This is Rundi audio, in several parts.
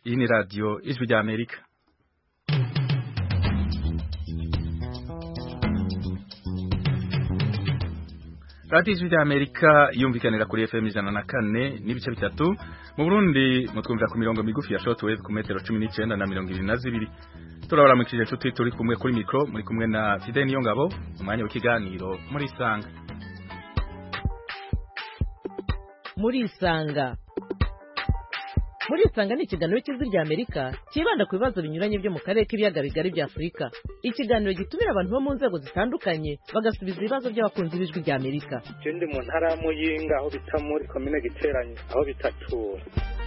iyi ni radiyo ijwi rya amerika radiyo ijwi rya amerika yumvikanira kuri fm ijana na kane n'ibice bitatu mu burundi mutwumvira ku mirongo migufi ya shortwave ku metero cumi n'icyenda na mirongo ibiri na zibiri turabaramukije inshuti turi kumwe kuri mikoro muri kumwe na fide niyo ngabo umwanya w'ikiganiro muri isanga muri isanga muri isanga ni ikiganiro cy'ijwi rya amerika cyibanda ku bibazo binyuranye byo mu karere k'ibiyaga bigari bya afurika ikiganiro gitumira abantu bo mu nzego zitandukanye bagasubiza ibibazo by'abakunzi b'ijwi rya amerika ndi mu ntara ya muyinga aho bita muri komine giteranye aho bita tura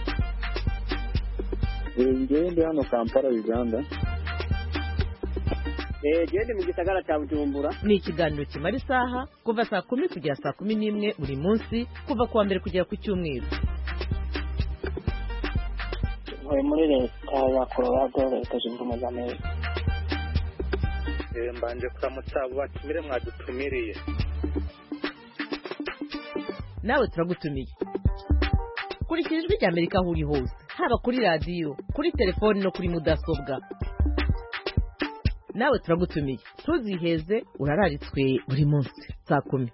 ngewe ndi hano kampala uganda gende mu gisagara cya bujumbura ni ikiganiro kimara isaha kuva saa kumi kugera saa kumi n'imwe buri munsi kuva ku wa mbere kugera ku cyumweru ntuye muri leta ya colorado leta zunze ubumwe za amerika mbanje kuramutsa abo batumire mwadutumiriye nawe turagutumiye kurikira ijwi rya amerika aho uri hose haba kuri radiyo kuri telefoni no kuri mudasobwa nawe turagutumiye ntuziheze urararitswe buri munsi saa kumi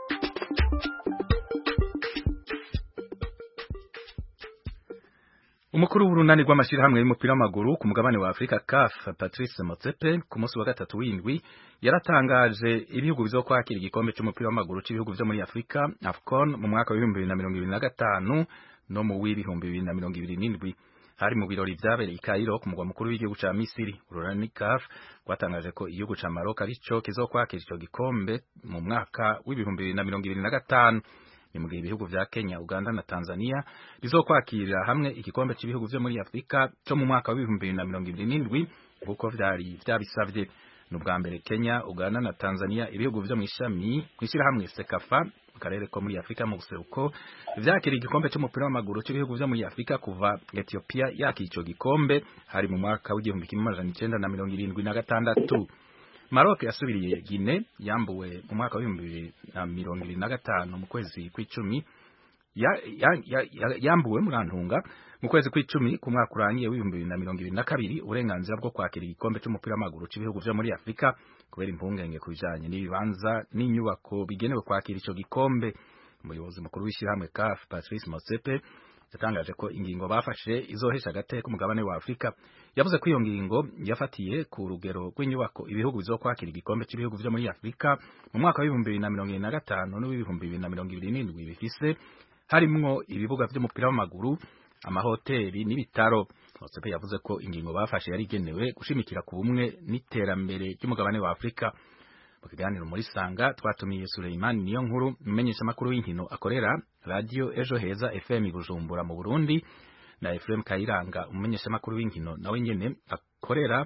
umukuru w'urunani rw'amashyirahamwe y'umupira w'amaguru ku mugabane wa afurika caf patrice motsepe ku munsi wa gatatu w'indwi yaratangaje ibihugu bizokwakira igikombe cy'umupira w'amaguru cy'ibihugu byo muri afurika afcon mu mwaka w'ibihumbi bibiri na mirongo ibiri na gatanu no mu w'ibihumbi bibiri na mirongo ibiri n'indwi hari mu birori vyabereye i Cairo ku mugwa mukuru w'igihugu ca Misiri urunani CAF rwatangaje ko igihugu ca Maroc arico kizokwakira ico gikombe mu mwaka w'ibihumbi bibiri na mirongo ibiri na gatanu ni mu gihe ibihugu vya Kenya Uganda na Tanzania bizokwakira hamwe igikombe cy'ibihugu vyo muri Afrika cyo mu mwaka w'ibihumbi bibiri na mirongo ibiri n'indwi kuko vyari vyabisavye ni ubwa mbere Kenya Uganda na Tanzania ibihugu vyo mw'ishami kw'ishirahamwe Sekafa mu karere ko muri Afrika mu buseruko vyakira igikombe cy'umupira w'amaguru cy'ibihugu vyo muri Afrika kuva Ethiopia yakira ico gikombe hari mu mwaka w'igihumbi kimwe amajana icenda na mirongo irindwi na gatandatu Maroc yasubiriye Guinea yambuwe mu mwaka w'ibihumbi bibiri na mirongo ibiri na gatanu mu kwezi kw'icumi ya, ya, ya, ya, yambuwe murantunga mu kwezi kw'icumi ku mwaka urangiye w'ibihumbi bibiri na mirongo ibiri na kabiri uburenganzira bwo kwakira igikombe cy'umupira w'amaguru cy'ibihugu vyo muri Afrika kubera impungenge ku bijanye n'ibibanza n'inyubako bigenewe kwakira ico gikombe umuyobozi mukuru w'ishyirahamwe CAF Patrice Motsepe yatangaje ko ingingo bafashe izohesha agateka umugabane wa Afrika yavuze ko iyo ngingo yafatiye ku rugero rw'inyubako ibihugu bizokwakira igikombe cy'ibihugu vyo muri Afrika mu mwaka w'ibihumbi bibiri na mirongo ibiri na gatanu n'uw'ibihumbi bibiri na mirongo ibiri n'indwi bifise harimwo ibibuga vy'umupira w'amaguru amahoteli n'ibitaro Motsepe yavuze ko ingingo bafashe yari igenewe gushimikira ku bumwe n'iterambere ry'umugabane wa Afrika mu kiganiro muri Sanga twatumiye Suleiman niyo nkuru umenyesha makuru y'inkino akorera radio Ejo Heza FM Bujumbura mu Burundi na Ephraim Kayiranga umenyesha makuru w'inkino nawe nyene akorera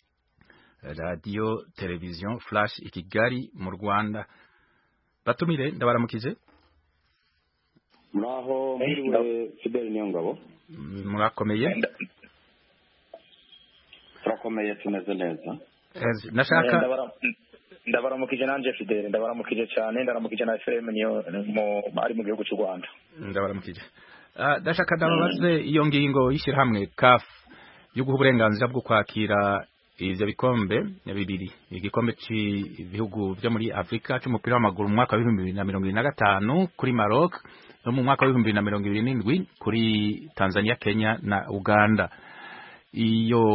radio television Flash ikigali mu Rwanda batumire ndabaramukije muraho mwiriwe Fidel niyo ngabo murakomeye turakomeye tumeze neza nashaka ndabaramukije nanje Fidel ndabaramukije cyane ndaramukije na FM niyo ari mu gihugu cy'u Rwanda ndabaramukije ndashaka ndababaze iyo ngingo y'ishyirahamwe CAF yo guha uburenganzira bwo kwakira ivyo bikombe bibiri igikombe cy'ibihugu vyo muri Afrika cy'umupira w'amaguru mu mwaka w'ibihumbi bibiri na mirongo ibiri na gatanu kuri Maroc no mu mwaka w'ibihumbi bibiri na mirongo ibiri n'indwi kuri Tanzania Kenya na Uganda iyo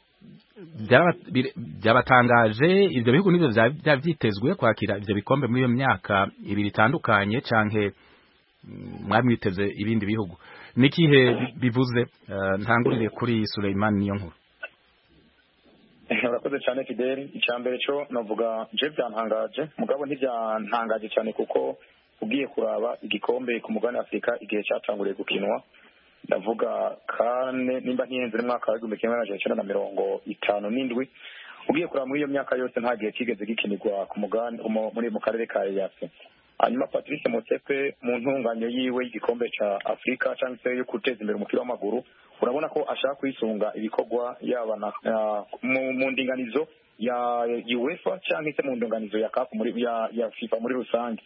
byabatangaje ivyo bihugu nivyo vyari vyitezwe kwakira ivyo bikombe muri iyo myaka ibiri itandukanye canke mwari mwiteze ibindi bihugu nikihe bivuze ntangurire kuri Suleiman niyo nkuru urakoze cyane Fidel icya mbere cyo navuga je byantangaje mugabo ntibyantangaje cyane kuko ugiye kuraba igikombe ku mugabane Afurika igihe cyatanguriye gukinwa ndavuga kane nimba ntihenze n'umwaka w'igihumbi kimwe n'amajana icyenda na mirongo itanu n'indwi ugiye kuraba muri iyo myaka yose nta gihe kigeze gikinirwa ku mugabane muri mu karere ka EAC hanyuma Patrice Motsepe mu ntunganyo yiwe y'igikombe ca Afurika cyangwa se yo guteza imbere umupira w'amaguru urabona ko ashaka kwisunga ibikorwa yaba mu ndinganizo ya UEFA cyangwa se mu ndinganizo ya CAF muri ya, ya FIFA muri rusange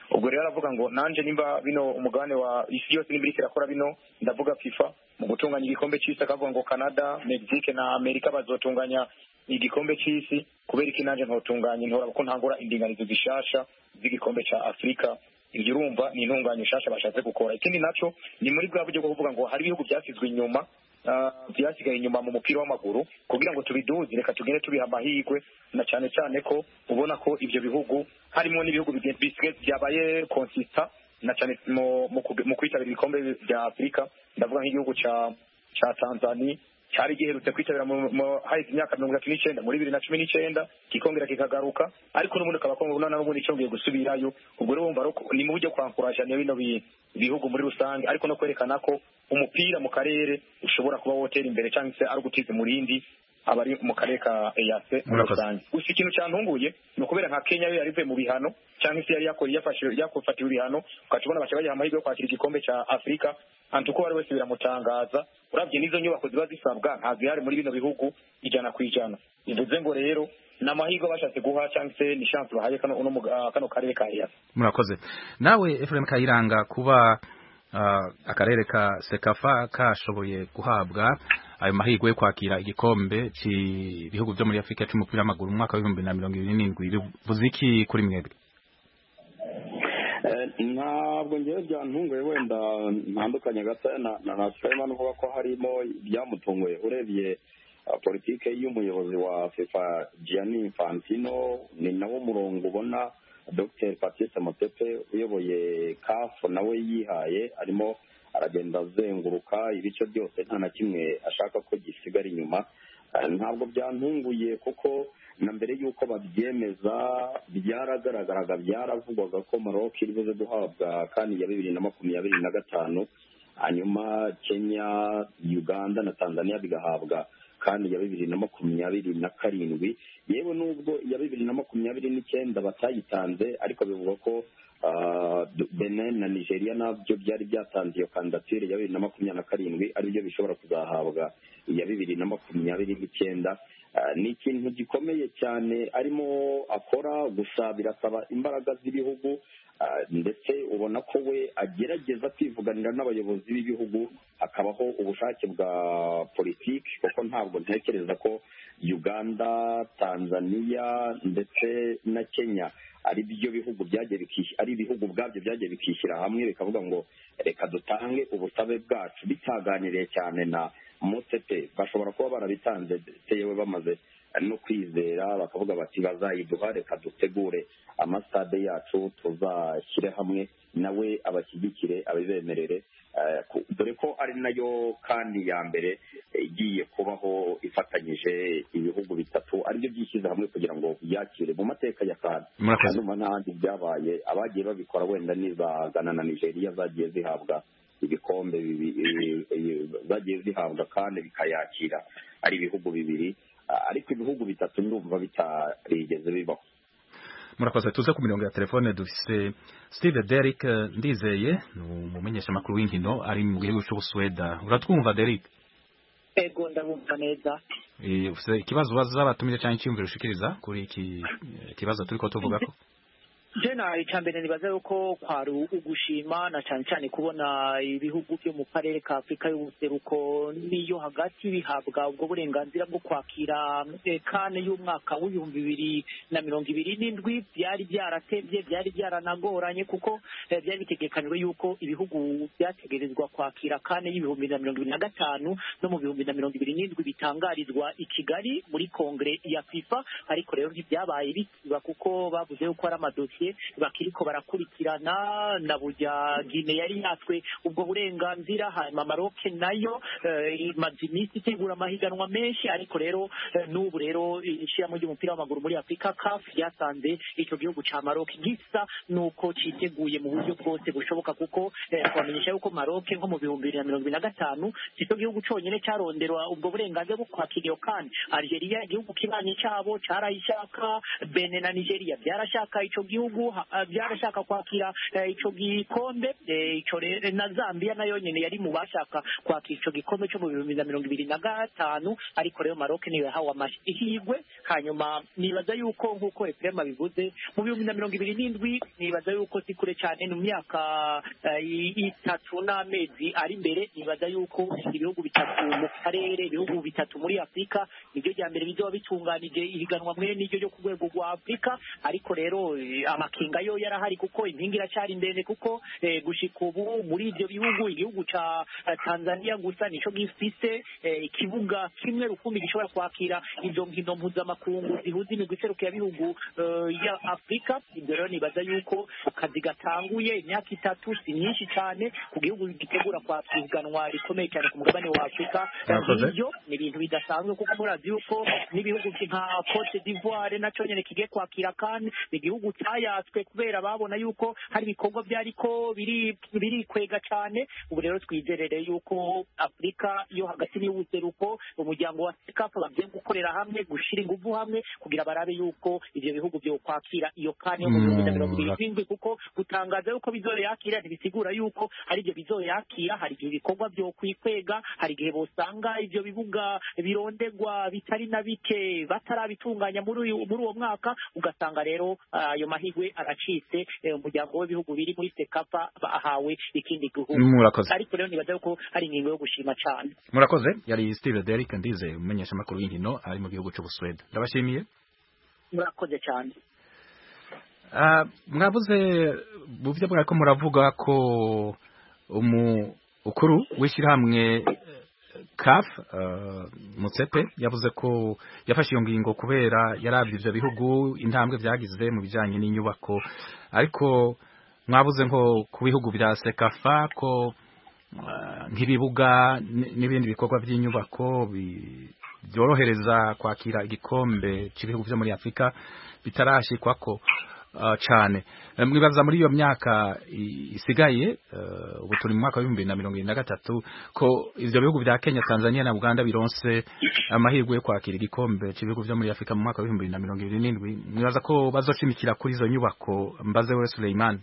ubwo rero aravuga ngo nanje nimba bino umugabane wa isi yose nimba iriko irakora bino ndavuga fifa mu gutunganya igikombe c'isi akavuga ngo canada mexique na amerika bazotunganya igikombe c'isi kubera iki nanje ntotunganya ntora ko ntangura indinganizo zishasha z'igikombe ca afurika ibyo urumva ni intunganya nshasha bashatse gukora ikindi naco ni muri bwa buryo bwo kuvuga ngo hari ibihugu byasizwe inyuma ah, byasigaye inyuma mu mupira w'amaguru kugira ngo tubiduze reka tugende tubiha amahirwe na cyane cyane ko ubona ko ibyo bihugu harimo n'ibihugu bigen- bisigaye byabaye konsista na cyane mu mu kug- mu kwitabira ibikombe bya afurika ndavuga nk'igihugu ca ca tanzania cyari giherutse kwitabira mu- mu- haheze imyaka mirongo itatu n'icyenda muri bibiri na cumi n'icyenda kikongera kikagaruka ariko n'ubundi ukaba kubona n'ubundi cyongeye gusubirayo ubwo rero wumva ko ni mu buryo kwankuraje bino bi- bihugu muri rusange ariko no kwerekana ko umupira mu karere ushobora kuba wotera imbere cyangwa se ari ugutiza umurindi abari mu karere ka eyase muri Murakoze. rusange gusa ikintu cyantunguye ni ukubera nka kenya yo yari ivuye mu bihano cyangwa se yari yakora yafashe yakufatiwe ibihano ukaca ubona baca bayiha amahirwe yo kwakira igikombe cya afurika antu uko uwo ari wese biramutangaza urabye n'izo nyubako ziba zisabwa ntabwo zihari muri bino bihugu ijana ku ijana bivuze ngo rero ni amahirwe bashatse guha cyangwa se ni chance bahaye kano uno muga- ah, kano karere ka eyase murakoze nawe Ephraim Kayiranga kuba ah, akarere ka Sekafa kashoboye guhabwa ayo mahirwe yo kwakira igikombe cy'ibihugu byo muri Afurika cy'umupira w'amaguru mu mwaka w'ibihumbi na mirongo ibiri n'indwi bivuze iki kuri mwebwe Eh, ntabwo ngewe byantunguye wenda ntandukanye gato na na na Sulaiman uvuga ko harimo ibyamutunguye urebye uh, politike y'umuyobozi wa FIFA Gianni Infantino ni nawo murongo ubona Dr Patrice Motsepe uyoboye CAF nawe yihaye arimo aragenda azenguruka ibice byose nta na kimwe ashaka ko gisigara inyuma Eh, ntabwo byantunguye kuko na mbere y'uko babyemeza byaragaragaraga byaravugwaga ko Maroc iri buze guhabwa kandi ya bibiri na makumyabiri na gatanu hanyuma Kenya Uganda na Tanzania bigahabwa kandi ya bibiri na makumyabiri na karindwi yewe nubwo iya bibiri na makumyabiri n'icyenda batayitanze ariko bivugwa ko ah, Benin na Nigeria nabyo byari byatanze iyo kandidatire ya bibiri na makumyabiri na karindwi aribyo bishobora kuzahabwa iya bibiri na makumyabiri n'icyenda Ah, ni ikintu gikomeye cyane arimo akora gusa birasaba imbaraga z'ibihugu ah, ndetse ubona ko we agerageza kwivuganira n'abayobozi b'ibihugu hakabaho ubushake bwa politiki kuko ntabwo ntekereza ko uganda tanzania ndetse na kenya ari byo bihugu byagiye bikishyira ari ibihugu ubwabyo byagiye bikishyira hamwe bikavuga ngo reka dutange ubusabe bwacu bitaganiriye cyane na motete bashobora kuba barabitanze ndetse yewe bamaze no kwizera bakavuga bati bazayiduha reka dutegure amasitade yacu tuzashyire hamwe nawe abashyigikire abibemerere Eh, ku- dore ko ari nayo kandi ya mbere eh, igiye kubaho ifatanyije ibihugu bitatu aribyo byishyize hamwe kugira ngo byakire mu mateka ya kandi Murakoze. hanyuma n'ahandi byabaye abagiye babikora wenda n'iza Ghana na Nigeria zagiye zihabwa ibikombe bibi- i- i- zagiye zihabwa kandi bikayakira ari ibihugu bibiri Ah, ariko ibihugu bitatu ndumva bitarigeze bibaho murakoze tuze ku mirongo ya telefone dufise Steve Derrick eh, ndizeye ni umumenyeshamakuru w'inkino ari mu gihugu cy'Ubusuweda uratwumva Derrick ego ndabumva neza Eh, ufise ikibazo baza batumire cyangwa icyumviro ushikiriza kuri iki eh, kibazo turiko tuvuga ko jena icya mbere nibaza yuko kwari ugushima na cyane cyane kubona ibihugu byo mu karere ka afurika y'ubuseruko n'iyo hagati bihabwa ubwo burenganzira bwo kwakira eh, kane y'umwaka w'ibihumbi bibiri na mirongo ibiri n'indwi byari byaratebye byari byaranagoranye kuko eh, byari bitegekanywe yuko ibihugu byategerezwa kwakira kane y'ibihumbi na mirongo ibiri na gatanu no mu bihumbi na mirongo ibiri n'indwi bitangarizwa i kigali muri kongere ya fifa ariko rero ntibyabaye bisiba kuko bavuze yuko ari amadosiye bakiriko barakurikirana na burya gine yari yatwe ubwo burenganzira hanyuma maroke nayo eh, imaze iminsi itegura amahiganwa menshi ariko rero eh, n'ubu rero ishyiramo ry'umupira w'amaguru muri afurika caf ryasanze icyo gihugu cya maroke gisa nuko cyiteguye mu buryo bwose bushoboka kuko eh, twamenyesha yuko maroke nko mu bihumbi bibiri na mirongo ibiri na gatanu si cyo gihugu cyonyine cyaronderwa ubwo burenganzira bwo kwakira iyo kandi algeria igihugu kibanyi cyabo cyarayishaka bene na nigeria byarashaka icyo gihugu bihugu ha- byarashaka kwakira eh, ico gikombe eh, ico rero na Zambia nayo nyene yari mu bashaka kwakira ico gikombe cyo mu bihumbi na mirongo ibiri na gatanu ariko rero Maroc niyo yahawe amahirwe hanyuma nibaza yuko nk'uko Eprema bivuze mu bihumbi na mirongo ibiri n'indwi nibaza yuko si kure cyane mu myaka eh, i- itatu n'amezi ari imbere nibaza yuko ibihugu bitatu mu karere ibihugu bitatu muri afurika nibyo rya mbere bizoba bitunganije ihiganwa mwe n'iryo ryo ku rwego rwa afurika ariko rero eh, amakinga yo yarahari kuko impinga iracyari ndende kuko eh, gushika ubu muri ibyo bihugu igihugu ca eh, tanzania gusa nico gifise eh, ikibuga kimwe rukumbi gishobora kwakira izo nkino mpuzamakungu zihuza imigwi iserukiye bihugu ya afurika ibyo rero nibaza yuko akazi gatanguye imyaka itatu si myinshi cyane ku gihugu gitegura kwakira ihiganwa rikomeye cyane ku mugabane wa afurika Murakoze. ibyo ni ibintu bidasanzwe kuko murazi yuko n'ibihugu nka cote d'ivoire nacyo nyine kigiye kwakira kandi ni igihugu cyayatswe kubera babona yuko hari ibikorwa byariko biri birikwega cyane ubu rero twizerere yuko afurika yo hagati n'iy'ubuseruko umuryango wa sekafa bagiye gukorera hamwe gushyira ingufu hamwe kugira barabe yuko ibyo bihugu byo kwakira iyo kane yo mu bihumbi na mirongo ibiri n'indwi kuko gutangaza yuko bizoyakira ntibisigura yuko hari ibyo bizoyakira hari igihe ibikorwa byo kwikwega hari igihe bosanga ibyo bibuga birondegwa bitari na bike batarabitunganya muri uyu muri uwo mwaka ugasanga rero ah, ayo mahirwe aracitse eh, umuryango w'ibihugu biri muri sekafa bahawe ikindi gihugu murakoze ariko rero nibaza yuko hari ingingo yo gushima cyane murakoze yari Steve Derrick ndize umumenyeshamakuru w'inkino ari mu gihugu cy'Ubuswede ndabashimiye murakoze cyane Ah, mwavuze mu byo mwariko muravuga ko umukuru w'ishyirahamwe CAF uh, Mutsepe yavuze ko yafashe iyo ngingo kubera yaravye ivyo bihugu intambwe vyagize mu bijanye n'inyubako ariko mwavuze nko ku bihugu vya Sekafa ko uh, nk'ibibuga n- n'ibindi bikorwa by'inyubako bi- byorohereza kwakira igikombe cy'ibihugu vyo muri Afrika bitarashikwako uh, cane Eh, mwibaza muri iyo myaka i- isigaye uh, ubu turi mu mwaka w'ibihumbi bibiri na mirongo irindwi na gatatu ko ivyo bihugu vya Kenya Tanzania na Uganda bironse amahirwe yo kwakira igikombe cy'ibihugu vyo muri Afrika mu mwaka w'ibihumbi bibiri na mirongo ibiri n'indwi mwibaza ko bazoshimikira kuri izo nyubako mbaze we Suleiman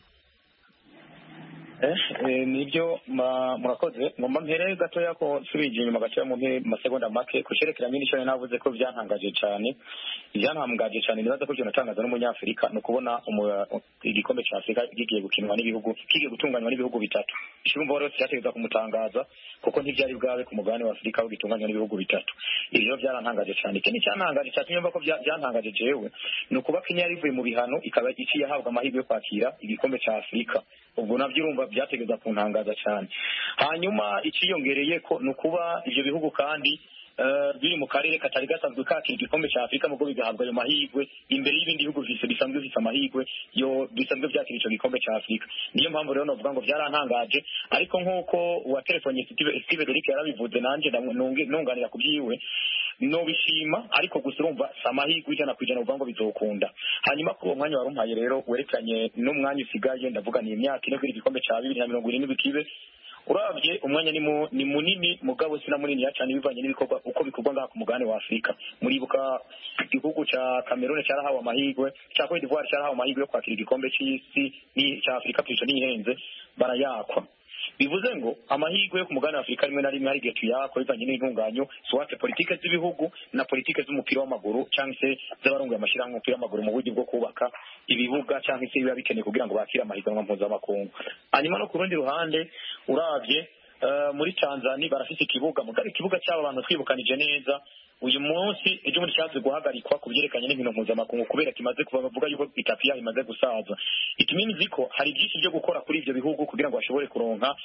Eh, eh, nibyo ma- murakoze ngomba mpere gatoya ko nsubije inyuma gatoya mu mpe- masegonda make ku cerekeranye n'icyo nari navuze ko byantangaje cyane ibyantangaje cyane nibaza ko ibyo natangaza n'umunyafurika ni ukubona umu- igikombe cya afurika kigiye gukinwa n'ibihugu kigiye gutunganywa n'ibihugu bitatu ishurumva rero cyategeza kumutangaza kuko ntibyari bwabe ku mugabane wa afurika aho gitunganywa n'ibihugu bitatu ibi rero byarantangaje cyane ikindi cyantangaje cyatumye mva ko bya- byantangaje jewe ni ukuba kenya yari ivuye mu bihano ikaba iciye ahabwa amahirwe yo kwakira igikombe cya afurika ubwo nabyo urumva byategeza kuntangaza cyane hanyuma ikiyongereye ko ni ukuba ibyo bihugu kandi eh, biri mu karere katari gasanzwe kakira igikombe cya afurika mubwo bigahabwa ayo mahirwe imbere y'ibindi bihugu bise- bisanzwe bifite amahirwe yo bisanzwe byakira icyo gikombe cya afurika niyo mpamvu rero navuga ngo byarantangaje ariko nk'uko uwatelefone Steve Steve Derrick yarabivuze nanjye ndamu- nunge- nunganira ku byiwe nobishima ariko gusa urumva si amahirwe ijana ku ijana uvuga ngo bizokunda hanyuma kuri uwo mwanya wari umpaye rero werekanye n'umwanya usigaye ndavuga ni imyaka ine kugira igikombe cya bibiri na mirongo irindwi kibe urabye umwanya ni mu- ni munini mugabo si na munini cyane bivanye n'ibikorwa uko bikorwa ngaha ku mugabane wa afurika muribuka igihugu cya cameroon cyarahawe amahirwe cya cote d'ivoire cyarahawe amahirwe yo kwakira igikombe cy'isi ni- cya afurika tuyica n'ihenze barayakwa bivuze ngo amahirwe yo ku mugabane wa afurika rimwe na rimwe hari igihe tuyakwa bivanye n'intunganyo swate politike z'ibihugu na politike z'umupira w'amaguru cyangwa se z'abarongoye amashyirahamwe y'umupira w'amaguru mu buryo bwo kubaka ibibuga cyangwa se biba bikeneye kugira ngo bakire amahiganwa mpuzamakungu hanyuma no ku rundi ruhande urabye eh, muri tanzania barafite ikibuga mugari ikibuga cy'aba bantu twibukanije neza uyu munsi ejo bundi cyaje guhagarikwa ku byerekanye n'inkino mpuzamakungu kubera kimaze kuva bavuga yuko itapi yayo imaze gusaza itumini nzi ko hari byinshi byo gukora kuri ibyo bihugu kugira ngo bashobore kuronka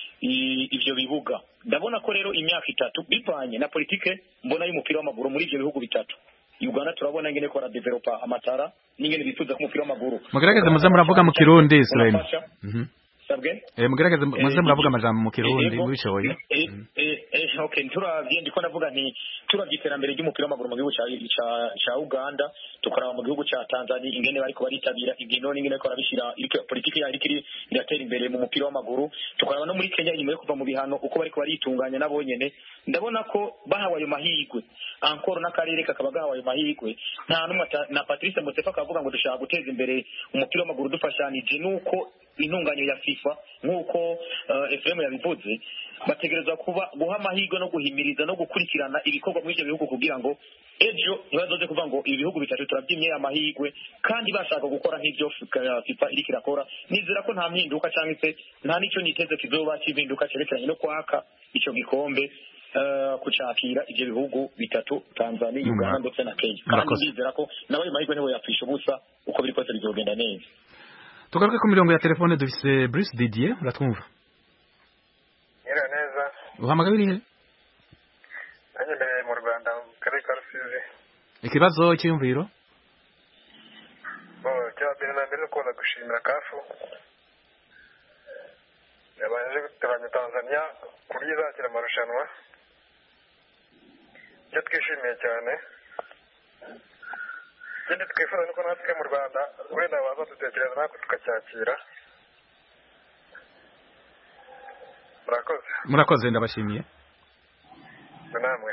i- ibyo bibuga ndabona ko rero imyaka itatu bivanye na politike mbona y'umupira w'amaguru muri ibyo bihugu bitatu uganda turabona ingene ko developa amatara n'ingene bifuza ko umupira w'amaguru mugerageze muze muravuga mu kirundi Suleiman unafasha Mhm. sabwe Eh mugerageze muze Eh, muravuga amajambo mu kirundi Yego. mubishoboye Eh, eh, eh, okay turavye ndiko ndavuga nti turavye iterambere ry'umupira w'amaguru mu gihugu ca ca- ca uganda tukaraba mu gihugu ca tanzania ingene bariko baritabira inkino n'ingene bariko barabishira iriko politiki yayo iriko iri- iratera imbere mu mupira w'amaguru tukaraba no muri kenya inyuma yo kuva mu bihano uko bariko baritunganya nabo nyene ndabona ko bahawe ayo mahirwe ankoro n'akarere kakaba gahawe ayo mahirwe nta n'umwe ata- na patrice mutsefa akavuga ngo dushaka guteza imbere umupira w'amaguru dufashanije n'uko intunganyo ya fifa nk'uko uh, efuremu yabivuze bategerezwa kuba guha amahirwe no guhimiriza no gukurikirana ibikorwa muri ibyo bihugu kugira ngo ejo ntibazoze kuvuga ngo ibi bihugu bitatu turabyimye amahirwe kandi bashaka gukora nk'ibyo F- fifa iriko irakora nizera ko nta mpinduka cyangwa se nta n'icyo niteze kizoba cy'impinduka cyerekeranye no kwaka icyo gikombe eh, kucakira ibyo bihugu bitatu tanzania Mm. uganda ndetse na kenya kandi Murakoze. ndizera ko nawe ayo mahirwe niwe yapfisha ubusa uko biri kose bizogenda neza tugaruke ku mirongo ya telefone dufise Bruce Didier uratwumva nyira neza uhamagaye urihe nanjye mbereye mu rwanda mu karere ka rusizi ikibazo cy'iyumviro bo cya mbere na mbere ni ukuza gushimira kafu yabanje guteranya tanzania kuri izakira amarushanwa icyo twishimiye cyane ikindi twifuza ni uko natwe mu rwanda wenda baza dutekereza natwe tukacyakira murakoze murakoze ndabashimiye namwe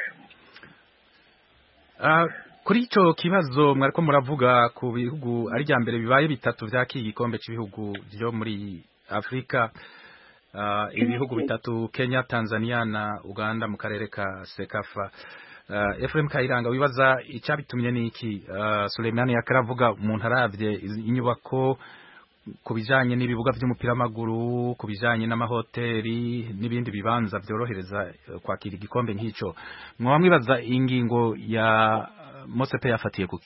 Ah, kuri icyo kibazo mwariko muravuga ku bihugu ari rya mbere bibaye bitatu vyakira igikombe cy'ibihugu byo muri Afrika Ah, ibihugu bitatu Kenya Tanzania na Uganda mu karere ka Sekafa Uh, Ephraim Kayiranga wibaza icyabitumye niki uh, Suleimani yakaravuga umuntu aravye izi- inyubako ku bijanye n'ibibuga by'umupira w'amaguru ku bijanye n'amahoteli n'ibindi bibanza byorohereza eh, kwakira igikombe nk'ico mwaba mwibaza ingingo ya eh, Mosepe yafatiye kuki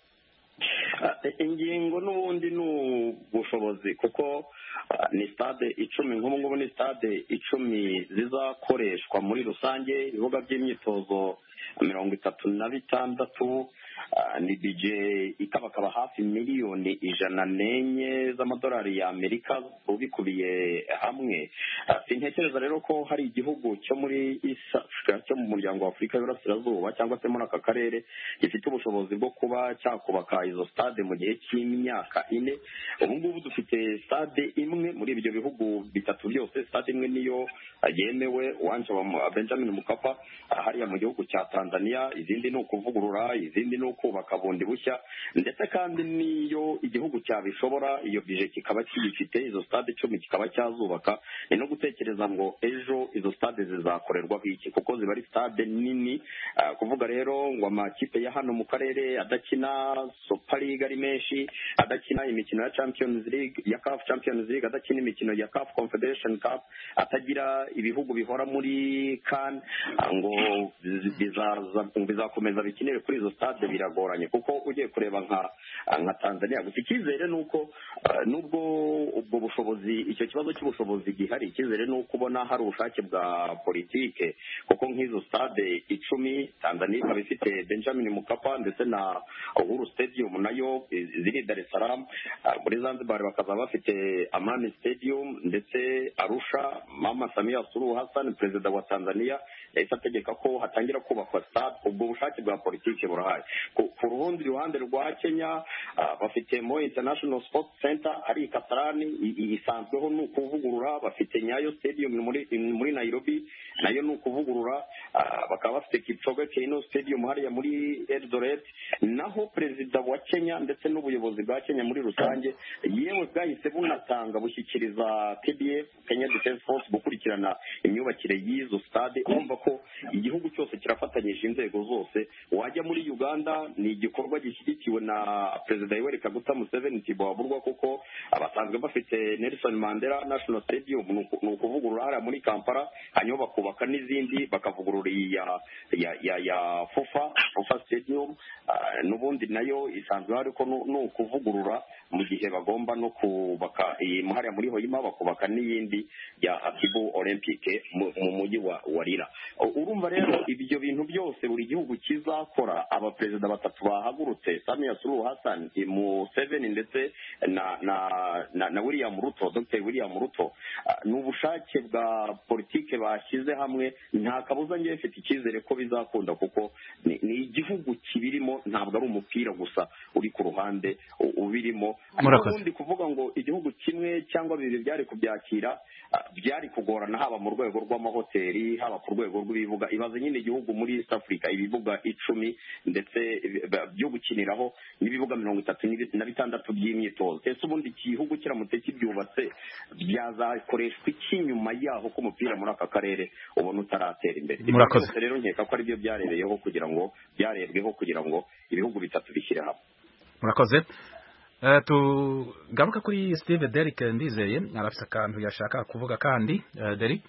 Ah, ingingo n'ubundi ni ubushobozi kuko ah, ni stade icumi nk'ubu ngubu ni stade icumi zizakoreshwa muri rusange ibibuga by'imyitozo mirongo itatu na bitandatu ah, ni bije ikabakaba hafi miliyoni ijana n'enye z'amadolari y'amerika ubikubiye hamwe Ah, sintekereza rero ko hari igihugu cyo muri East Africa cyo mu muryango wa afurika y'uburasirazuba cyangwa se muri aka karere gifite ubushobozi bwo kuba cyakubaka izo stade mu gihe cy'imyaka ine ubu ngubu dufite stade imwe muri ibyo bihugu bitatu byose stade imwe niyo ah, yemewe uwanje wa Mu- benjamin mukapa ah, hariya mu gihugu cya tanzania izindi ni ukuvugurura izindi ni ukubaka bundi bushya ndetse kandi n'iyo igihugu cyabishobora iyo bije kikaba kiyifite izo stade icumi kikaba cyazubaka ni no gutekereza ngo ejo izo stade zizakorerwaho iki kuko ziba ari stade nini Ah, kuvuga rero ngo amakipe ya hano mu karere adakina super league ari menshi adakina imikino ya champions league ya caf champions league adakina imikino ya caf confederation cup atagira ibihugu bihora muri kan ah, ngo biza- bizaza- bizakomeza bikinire kuri izo stade biragoranye kuko ugiye kureba nka ah, nka tanzania gusa icyizere ni uko ah, nubwo ubwo bushobozi icyo kibazo cy'ubushobozi gihari icyizere ni uko ubona hari ubushake bwa politike kuko nk'izo stade icumi tanzania ikaba ifite benjamin mukapa ndetse na uhuru stadium nayo i- ziri dar es salaam Ah, muri zanzibar bakaba bafite amani stadium ndetse arusha mama samia suluhu hassan perezida wa tanzania yahise ategeka ko hatangira kubakwa stade ubwo bushake bwa politike burahari ku ku rundi ruhande rwa kenya ah, bafite mo international sports center ari i kasarani i- i- isanzweho ni ukuvugurura bafite nyayo stadium muri muri nairobi nayo ni ukuvugurura ah, bakaba bafite kipchoge keino stadium hariya muri eldoret naho perezida wa kenya ndetse n'ubuyobozi bwa kenya muri rusange yewe bwahise bunatanga bushyikiriza kdf kenya defense force gukurikirana imyubakire y'izo stade urumva ko igihugu cyose kirafatanyije inzego zose wajya muri uganda ni igikorwa gishyigikiwe na perezida yoweri kaguta museveni tibowaburwa kuko abasanzwe bafite nelson mandela national stadium ni uku- ni ukuvugurura hariya muri kampala hanyuma bakubaka n'izindi bakavugurura iyi ya ya ya ya fufa fufa stadium ah, n'ubundi nayo isanzwe hari ko nu- ni ukuvugurura mu gihe bagomba no kubaka iyi hariya muri hoyima bakubaka n'iyindi ya akibu olympique mu mu mujyi wa wa rira U- urumva rero ibyo bintu byose buri gihugu kizakora abaperezida batatu bahagurutse samia suluhu hassan museveni ndetse na na na, na william ruto dr william ruto ah, ni ubushake bwa politike bashyize hamwe nta kabuza ngewe mfite icyizere ko bizakunda kuko ni, ni igihugu kibirimo ntabwo ari umupira gusa uri ku ruhande u- ubirimo Murakoze. ubundi kuvuga ngo igihugu kimwe cyangwa bibiri byari kubyakira ah, byari kugorana haba mu rwego rw'amahoteli haba ku rwego rw'ibibuga ibaze nyine igihugu muri east africa ibibuga icumi ndetse eh, byo gukiniraho n'ibibuga mirongo itatu n'ibi- na bitandatu by'imyitozo ese ubundi igihugu kiramutse kibyubatse byazakoreshwa iki nyuma yaho ko umupira muri aka karere ubona utaratera imbere Ibyo Murakoze. byose rero nkeka ko aribyo byarebeyeho kugira ngo byarebweho kugira ngo ibihugu bitatu bishyire hamwe murakoze Eh, tugaruka kuri steve derrick ndizeye arafise akantu yashaka kuvuga kandi Eh, derrick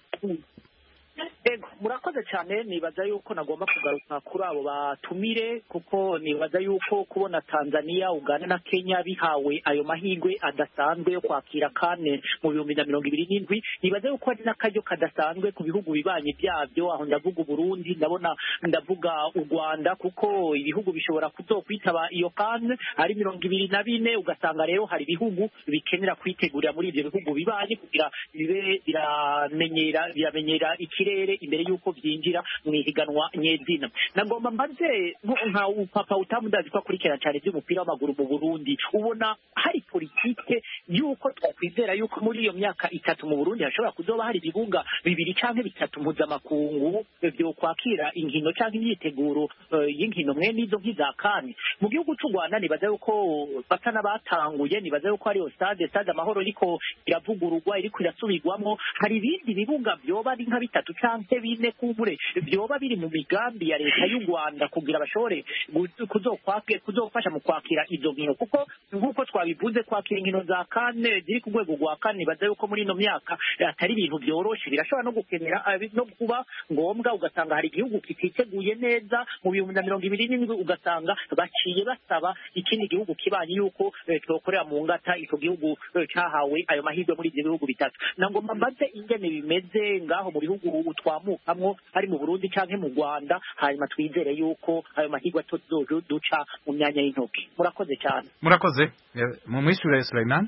Ego, murakoze cyane nibaza yuko nagomba kugaruka kuri abo batumire kuko nibaza yuko kubona Tanzania Uganda na Kenya bihawe ayo mahirwe adasanzwe yo kwakira kane mu bihumbi na mirongo ibiri n'indwi nibaza yuko ari n'akaryo kadasanzwe ku bihugu bibanyi byabyo aho ndavuga Uburundi ndabona ndavuga u Rwanda kuko ibihugu bishobora kuzokwitaba iyo kane ari mirongo ibiri na bine ugasanga rero hari ibihugu bikenera kwitegurira muri ibyo bihugu bibanyi kugira bibe biramenyera biramenyera ikirere imbere y'uko byinjira mu ihiganwa nyezina nagomba mbaze nko- nka papa utamudazi ko akurikirana cyane iby'umupira w'amaguru mu Burundi ubona hari politike y'uko twakwizera y'uko muri iyo myaka itatu mu Burundi hashobora kuzoba hari ibibuga bibiri canke bitatu mpuzamakungu byo kwakira inkino canke imyiteguro eh, y'inkino mwe n'izo nk'iza kane mu gihugu c'u Rwanda nibaza yuko basa n'abatanguye nibaza yuko hariyo stade stade amahoro iriko iravugururwa iriko irasubirwamwo hari ibindi bibuga vyoba ari nka bitatu canke bine kumbure vyoba biri mu migambi ya leta y'u Rwanda kugira bashobore gu- kuzokwake kuzofasha mu kwakira izo nkino kuko nk'uko twabivuze kwakira inkino za kane ziri ku rwego rwa kane nibaza yuko muri ino myaka eh, atari ibintu vyoroshe birashobora no gukenera eh, no kuba ngombwa ugasanga hari igihugu kititeguye neza mu bihumbi na mirongo ibiri n'indwi ugasanga baciye basaba ikindi gihugu kibanyi yuko eh, twokorera mu ngata ico gihugu eh, cahawe ayo mahirwe muri ivyo bihugu bitatu nagomba mbaze ingene bimeze ngaho mu bihugu ubu twamukamwo ari mu Burundi canke mu Rwanda hanyuma twizere yuko ayo mahirwe tuzoduca mu myanya y'intoki murakoze cyane murakoze Eh, mu mwishure Sulaiman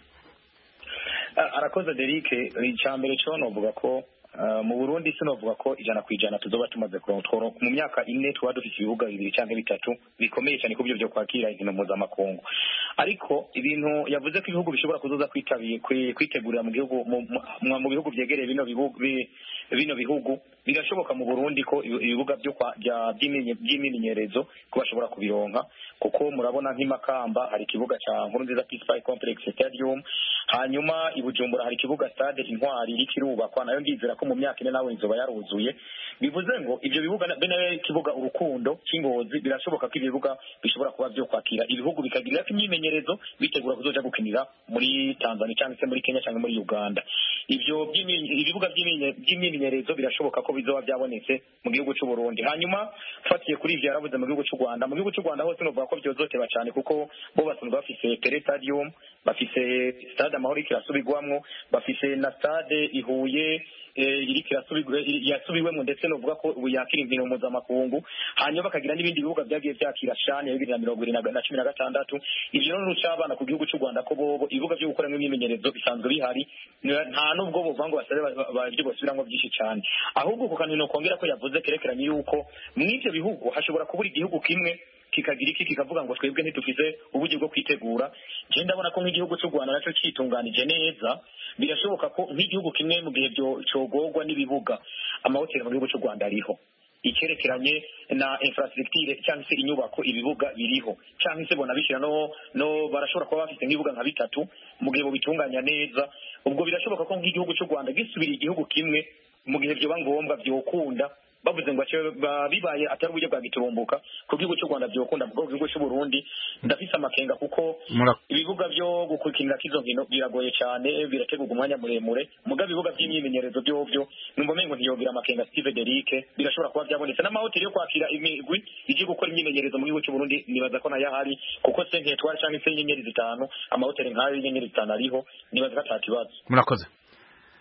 Ah, arakoze Derek icya mbere cyo novuga ko ah, mu Burundi sinovuga ko ijana ku ijana tuzoba tumaze kuronka tworo mu myaka ine tuba dufite ibibuga bibiri cyangwa bitatu bikomeye cyane ku byo byo kwakira inkino mpuzamakungu ariko ibintu yavuze ko ibihugu bishobora kuzoza kwitabiye kwi- kwitegurira mu gihugu mu- mu mu bihugu byegereye bino bihugu bi- bino bihugu birashoboka mu Burundi ko ibi- ibibuga byo kwa- bya- by'imenye- by'imyimenyerezo ko bashobora kubironka kuko murabona nk'imakamba hari ikibuga cya Nkurunziza Peace Park Complex Stadium hanyuma i Bujumbura hari ikibuga stade Intwari iri kirubakwa nayo ndizera ko mu myaka ine nawe inzoba yaruzuye bivuze ngo ibyo bibuga na- bene kibuga urukundo cy'ingozi birashoboka ko ibibuga bishobora kuba byo kwakira ibihugu bikagirira ko imyimenyerezo bitegura kuzoja gukinira muri Tanzania cyangwa se muri Kenya cyangwa muri Uganda ibyo by'imyi- ibibuga by'imyi- by'imyimenyerezo birashoboka ko bizoba byabonetse mu gihugu cy'u Burundi hanyuma fatiye kuri ivyo yaravuze mu gihugu cy'u Rwanda mu gihugu cy'u Rwanda hose novuga ko byozoteba cyane kuko bo basanzwe bafise Pele Stadium bafise stade amahoro iriko irasubirwamwo bafise na stade ihuye eh, iriko irasubirwe iri- yasubiwemwo ndetse novuga ko ubu yakira inkino mpuzamakungu hanyuma bakagira n'ibindi bibuga byagiye byakira shani ya bibiri na mirongo ibiri na ga- na cumi na gatandatu ivyo rero nuca abana ku gihugu cy'u Rwanda ko bobo ibibuga byo gukoramo imyimenyerezo bisanzwe bihari Nta- nta n'ubwo bovuga ngo basabe ba- ba- ibyo bosubiramwo byinshi cyane ahubwo ku kantu nokongera ko yavuze kerekeranye yuko mw'ivyo bihugu hashobora kubura igihugu kimwe kikagira iki kikavuga ngo twebwe ntitugize uburyo bwo kwitegura je ndabona ko nk'igihugu cy'u Rwanda nacyo citunganije neza birashoboka ko nk'igihugu kimwe mu gihe byo cogorwa n'ibibuga amahoteli mu gihugu cy'u Rwanda ariho icyerekeranye na infrastructure cyangwa se inyubako ibibuga biriho cyangwa se bona bishyira no no barashobora kuba bafite nk'ibibuga nka bitatu mu gihe bitunganya neza ubwo birashoboka ko nk'igihugu cy'u Rwanda gisubira igihugu kimwe mu gihe byoba ngombwa byokunda bavuze ngo ace- ba- bibaye atari uburyo bwa giturumbuka ku gihugu cy'u Rwanda byokunda mu gihugu cy'u Burundi ndafise amakenga kuko Mura- ibibuga byo gukurikirira izo nkino biragoye cyane birategurwa umwanya muremure muga ibibuga by'imyimenyerezo byovyo numva mengo ntiyogira amakenga Steve Derike birashobora kuba byabonetse n'amahoteli yo kwakira imigwi ije gukora imyimenyerezo mu gihugu cy'u Burundi nibaza ko nayo ahari kuko se nketwari cyangwa se inyenyeri zitanu amahoteli nk'ayo y'inyenyeri zitanu ariho nibaza ko atakibazo murakoze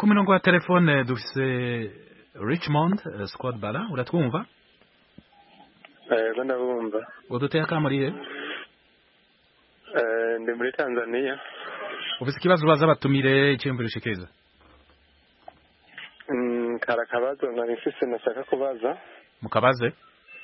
ku mirongo ya telefone dufise richmond eh, squad bara uratwumva yego ndabumva uduteye akamuriye Eh, ndi muri tanzania ufise ikibazo ubaza abatumire iciyumviro ushikiriza Mm, kari akabazo nari mfise nashaka kubaza mukabaze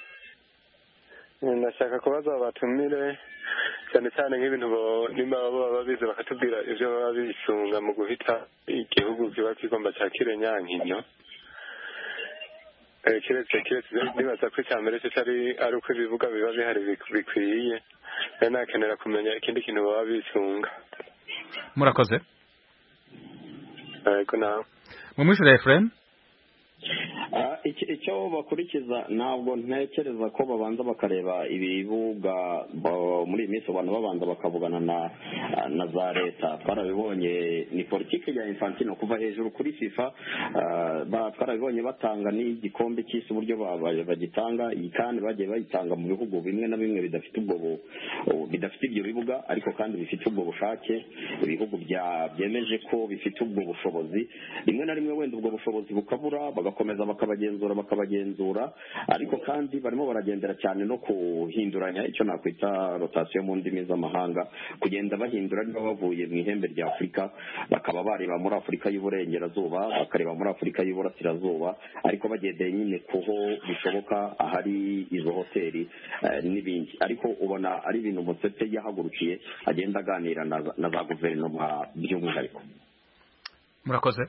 Mm, nashaka kubaza abatumire cyane cyane nk'ibintu bo- nimba baba babizi bakatubwira ivyo baba bisunga mu guhita igihugu kiba kigomba cakire nyankinyo Eh, kiretse kiretse nibaza ko icya mbere cyo ari ari uko ibibuga biba bihari bik- bikwiye rero nakenera kumenya ikindi kintu baba bisunga murakoze yego nawe mumwishure Efrem Ah, iki- icyo bakurikiza ntabwo ntekereza ko babanza bakareba ibibuga ba- muri iyi minsi abantu babanza bakavugana na na za leta twarabibonye ni politiki ya infantino kuva hejuru kuri fifa ah, ba- twarabibonye batanga n'igikombe cy'isi uburyo ba- ba- bagitanga iyi kandi bagiye bayitanga mu bihugu bimwe na bimwe bidafite ubwo bu- bidafite ibyo bibuga ariko kandi bifite ubwo bushake ibihugu bya- byemeje ko bifite ubwo bushobozi rimwe na rimwe wenda ubwo bushobozi bukabura bagakomeza bakabagenzura bakabagenzura ariko kandi barimo baragendera cyane no kuhinduranya icyo nakwita rotasiyo mu ndimi z'amahanga kugenda bahindura niba bavuye mu ihembe rya afurika bakaba bareba muri afurika y'uburengerazuba bakareba muri afurika y'uburasirazuba ariko bagendeye nyine kuho bishoboka ahari izo hoteli eh, n'ibindi ariko ubona ari ibintu musete yahagurukiye agenda aganira na za- na za guverinoma by'umwihariko murakoze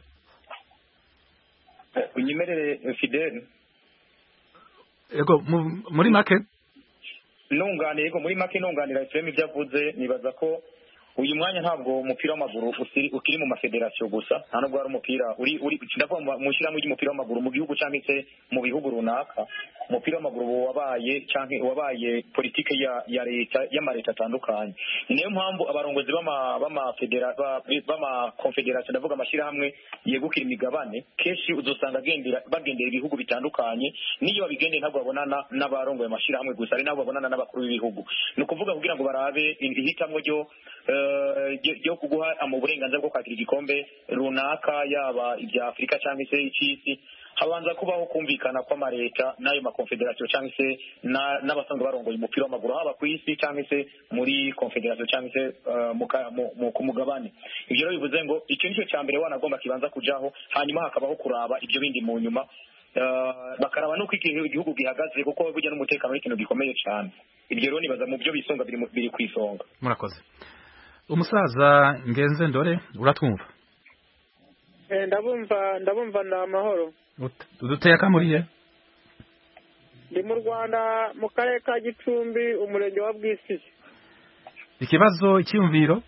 unyemerere fidele ego mu- muri make nunganiye yego muri make nunganira efuremu ibyo avuze nibaza ko uyu mwanya ntabwo umupira w'amaguru usiri- ukiri mu mafederasiyo gusa nta nubwo hari umupira uri uri ndavuga mu- mu ishyirahamwe ry'umupira w'amaguru mu gihugu cyangwa se mu bihugu runaka umupira w'amaguru uba wabaye cyangwa wabaye politike ya ya leta y'amaleta atandukanye ni nayo mpamvu abarongozi b'ama- b'amafedera- ba- b'amakonfederasiyo ndavuga amashyirahamwe yegukira imigabane kenshi uzosanga agendera bagendera ibihugu bitandukanye n'iyo babigendeye ntabwo babonana n'abarongoye amashyirahamwe gusa ari nabo babonana n'abakuru b'ibihugu ni ukuvuga kugira ngo barabe ihitamwo ryo eh, ryo- ryo kuguha mu burenganzira bwo kwakira igikombe runaka yaba ibya afurika cyangwa se icy'isi habanza kubaho kumvikana kw'amaleta n'ayo makonfederasiyo cyangwa se na- n'abasanzwe barongoye umupira w'amaguru haba ku isi cyangwa se muri konfederasiyo cyangwa se eh, mu ka- mu- mu- ku mugabane ibyo rero bivuze ngo icyo nicyo cya mbere wanagomba kibanza kujaho hanyuma hakabaho kuraba ibyo bindi mu nyuma Eh, bakaraba n'uko igihe igihugu gihagaze kuko burya n'umutekano ni ikintu gikomeye cyane ibyo rero nibaza mu byo bisunga biri mu- biri ku isonga murakoze umusaza ngenze ndore uratwumva Eh, ndabumva ndabumva ni amahoro Ut- uduteye akamuriye ndi mu rwanda mu karere ka gicumbi umurenge wa bwisigi ikibazo icyiyumviro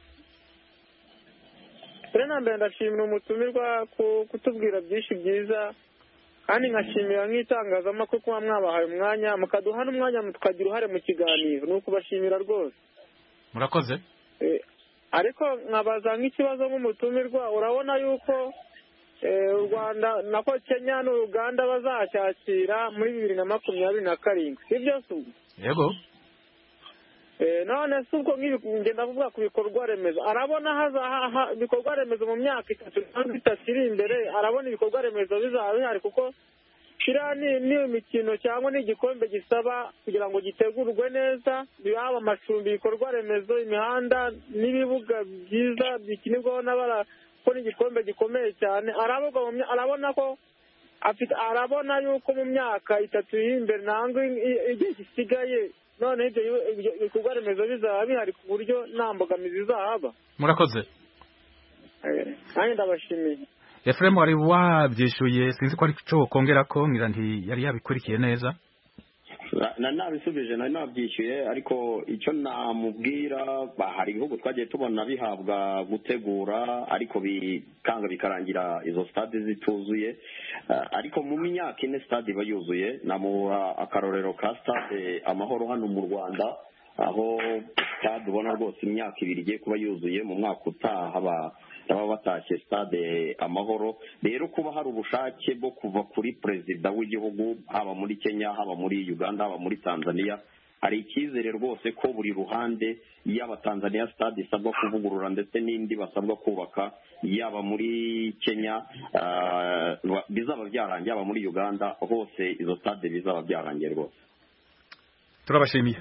mbere na mbere ndashimira umutumirwa ku kutubwira byinshi byiza kandi nkashimira nk'itangazamakuru kuba mwabahaye umwanya mukaduha n'umwanya tukagira uruhare mu kiganiro ni ukubashimira rwose murakoze Eh, ariko nkabaza nk'ikibazo nk'umutumirwa urabona yuko eh, u rwanda nako kenya n'uruganda bazacyakira muri bibiri na makumyabiri na karindwi si byo se ubwo yego Eh, none si ubwo nk'ibi ngenda kuvuga ku bikorwa remezo arabona haza ha- ha- ibikorwa remezo mu myaka itatu cyangwa itatu iri imbere arabona ibikorwa remezo bizaba bihari kuko kiriya ni ni imikino cyangwa ni igikombe gisaba kugira ngo gitegurwe neza yaba amacumbi ibikorwa remezo imihanda n'ibibuga byiza bikinirwaho n'abara ko ni igikombe gikomeye cyane aravuga mu mya- arabona ko afite arabona yuko mu myaka itatu iri imbere nangwa i- i- igihe gisigaye none ibyo ibyo ibikorwa remezo bizaba bihari ku buryo nta mbogamizi zahaba murakoze Eh, nanjye ndabashimiye Efrem wari wabyishuye sinzi ko ari cyo kongera ko ngira nti yari yabikurikiye neza Na- na nabisubije nari nabyishyuye ariko icyo namubwira ba- hari ibihugu twagiye tubona bihabwa gutegura ariko bikanga bikarangira izo stade zituzuye Eh, ariko mu myaka ine stade iba yuzuye namuha akarorero ka stade amahoro hano mu rwanda aho stade ubona rwose imyaka ibiri igiye kuba yuzuye mu mwaka utaha ba- baba batashye stade amahoro rero kuba hari ubushake bwo kuva kuri perezida w'igihugu haba muri kenya haba muri uganda haba muri tanzania hari icyizere rwose ko buri ruhande yaba tanzania stade isabwa kuvugurura ndetse n'indi basabwa kubaka yaba muri kenya ah, bizaba byarangiye yaba muri uganda hose izo stade bizaba byarangiye rwose turabashimiye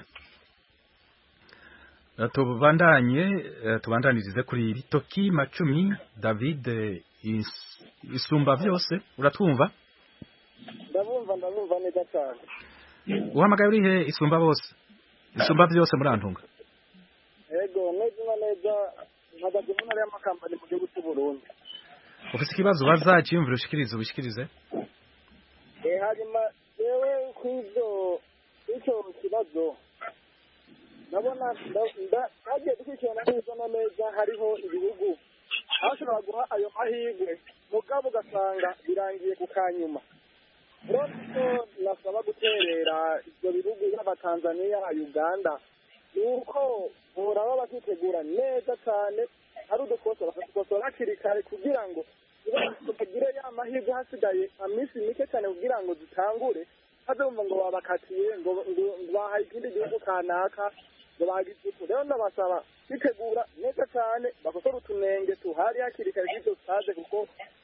Eh, tubandanye eh, tubandanirize kuri Bitoki Macumi David eh, Is- Isumba byose uratwumva ndabumva ndabumva neza cyane uhamagaye uri he Isumba bose Isumba byose murantunga yego neza na neza mpagaze mu ntara y'amakambani mu gihugu cy'u Burundi ufite ikibazo baza cyiyumvira ushikirize ubishikirize Eh, hanyuma yewe kw'ibyo icyo kibazo ndabona nda- nda- nagiye dukurikirana neza na neza hariho ibihugu bashobora guha ayo mahirwe mugabo ugasanga birangiye ku kanyuma rero icyo nasaba guterera ibyo bihugu yaba tanzania uganda ni uko boraba bakitegura neza cyane hari udukosa bakadukosora hakiri kare kugira ngo bagire ya mahirwe hasigaye iminsi mike cyane kugira ngo zitangure hazumva ngo babakatiye ngo ngo bahaye ikindi gihugu kanaka ngo bagitutu rero ndabasaba kwitegura neza cyane bakosora utunenge tuhari hakiri kare k'ibyo stade kuko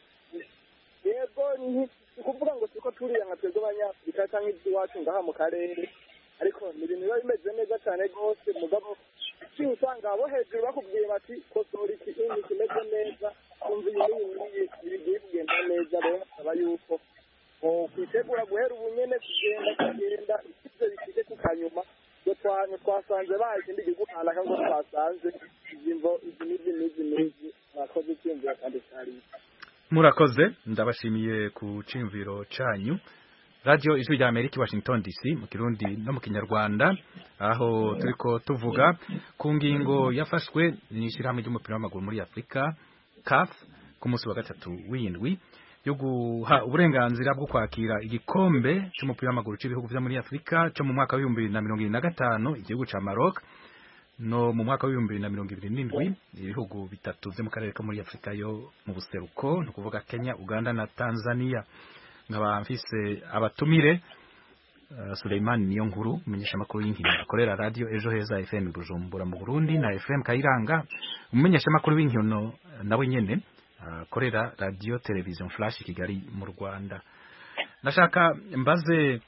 yego ni ukuvuga ngo turiko turiya nka twebwe abanyafurika cyangwa iby'iwacu ngaha mu karere ariko ni ibintu biba bimeze neza cyane rwose mugabo uciye usanga abo hejuru bakubwiye bati kosora iki ini kimeze neza kumva iyi n'iyi n'iyi bigiye kugenda neza rero basaba yuko kwitegura guhera ubu nyene kugenda kugenda ibyo bishike ku kanyuma ngo twanyu twasanze baha ikindi gihugu kanaka ngo twasanze izi mvo izi n'izi n'izi n'izi mwakoze icyumviro kandi cyariye murakoze ndabashimiye ku cimviro canyu radio ijwi rya Amerika i Washington DC mu kirundi no mu kinyarwanda aho turiko tuvuga ku ngingo yafashwe n'ishirahamwe ry'umupira w'amaguru muri Afrika CAF ku munsi wa gatatu w'indwi yo guha uburenganzira bwo kwakira igikombe c'umupira w'amaguru c'ibihugu vyo muri Afrika cyo mu mwaka wa 2025 igihugu ca Maroc no mu mwaka w'ibihumbi bibiri na mirongo ibiri n'indwi ibihugu bitatu vyo mu karere ko muri afurika yo mu buseruko ni ukuvuga kenya uganda na tanzania nkaba mfise abatumire uh, suleiman niyo nkuru umumenyeshamakuru y'inkino akorera radio ejo heza fm bujumbura mu burundi na fm kayiranga umumenyeshamakuru w'inkino eh, nawe nyene akorera radio television flash kigali mu rwanda nashaka mbaze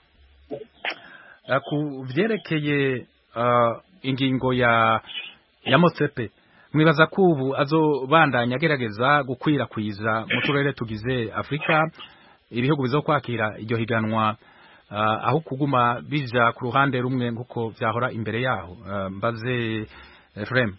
uh, ku vyerekeye uh, ingingo ya ya Motsepe mwibaza ko ubu azobandanya agerageza gukwirakwiza mu turere tugize Afrika ibihugu bizo kwakira iryo higanwa uh, aho kuguma bija ku ruhande rumwe nkuko vyahora imbere yaho uh, mbaze Efrem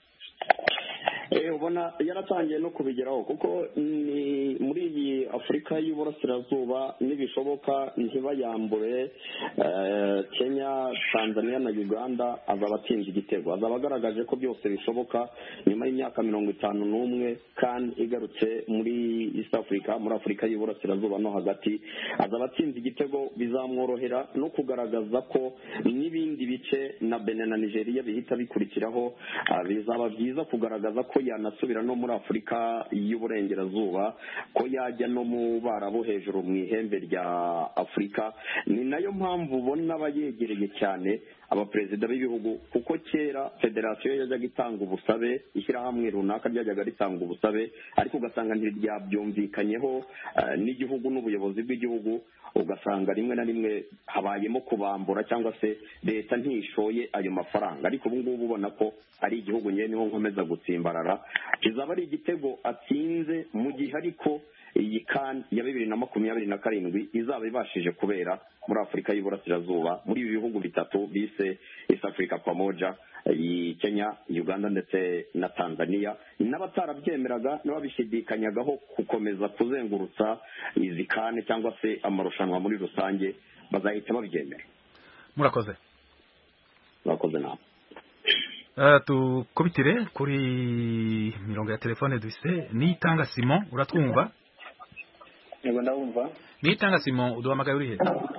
Eh, ubona yaratangiye no kubigeraho kuko ni muri iyi afurika y'uburasirazuba nibishoboka ntibayambure eh, kenya tanzania na uganda azaba atsinze igitego azaba agaragaje ko byose bishoboka nyuma y'imyaka mirongo itanu n'umwe kandi igarutse muri east africa muri afurika y'uburasirazuba no hagati azaba atsinze igitego bizamworohera no kugaragaza ko n'ibindi bice na benin na nigeria bihita bikurikiraho ah, bizaba byiza kugaragaza ko yanasubira no muri afurika y'uburengerazuba ko yajya no mu barabo hejuru mu ihembe rya afurika ni nayo mpamvu ubona aba yegereye cyane abaperezida b'ibihugu kuko kera federasiyo yajyaga itanga ubusabe ishyirahamwe runaka ryajyaga ritanga ubusabe ariko ugasanga ntiryabyumvikanyeho eh, n'igihugu n'ubuyobozi bw'igihugu ugasanga rimwe na rimwe habayemo kubambura cyangwa se leta ntishoye ayo mafaranga ariko ubu ngubu ubona ko ari igihugu nyine niho nkomeza gutsimbarara kizaba ari igitego atsinze mu gihe ariko iyi kan ya bibiri na makumyabiri na karindwi izaba ibashije kubera muri afurika y'uburasirazuba muri ibi bihugu bitatu bise east africa pamoja iyi kenya uganda ndetse na tanzania n'abatarabyemeraga n'ababishidikanyagaho gukomeza kuzengurutsa izi kane cyangwa se amarushanwa muri rusange bazahita babyemera murakoze murakoze nawe Uh, tukubitire kuri mirongo ya telefone dufise nitanga Simon uratwumva yego ndabumva nitanga Simon uduhamagaye uri he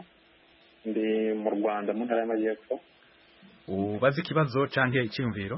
ndi mu rwanda mu ntara y'amajyepfo ubaze ikibazo canke icyumviro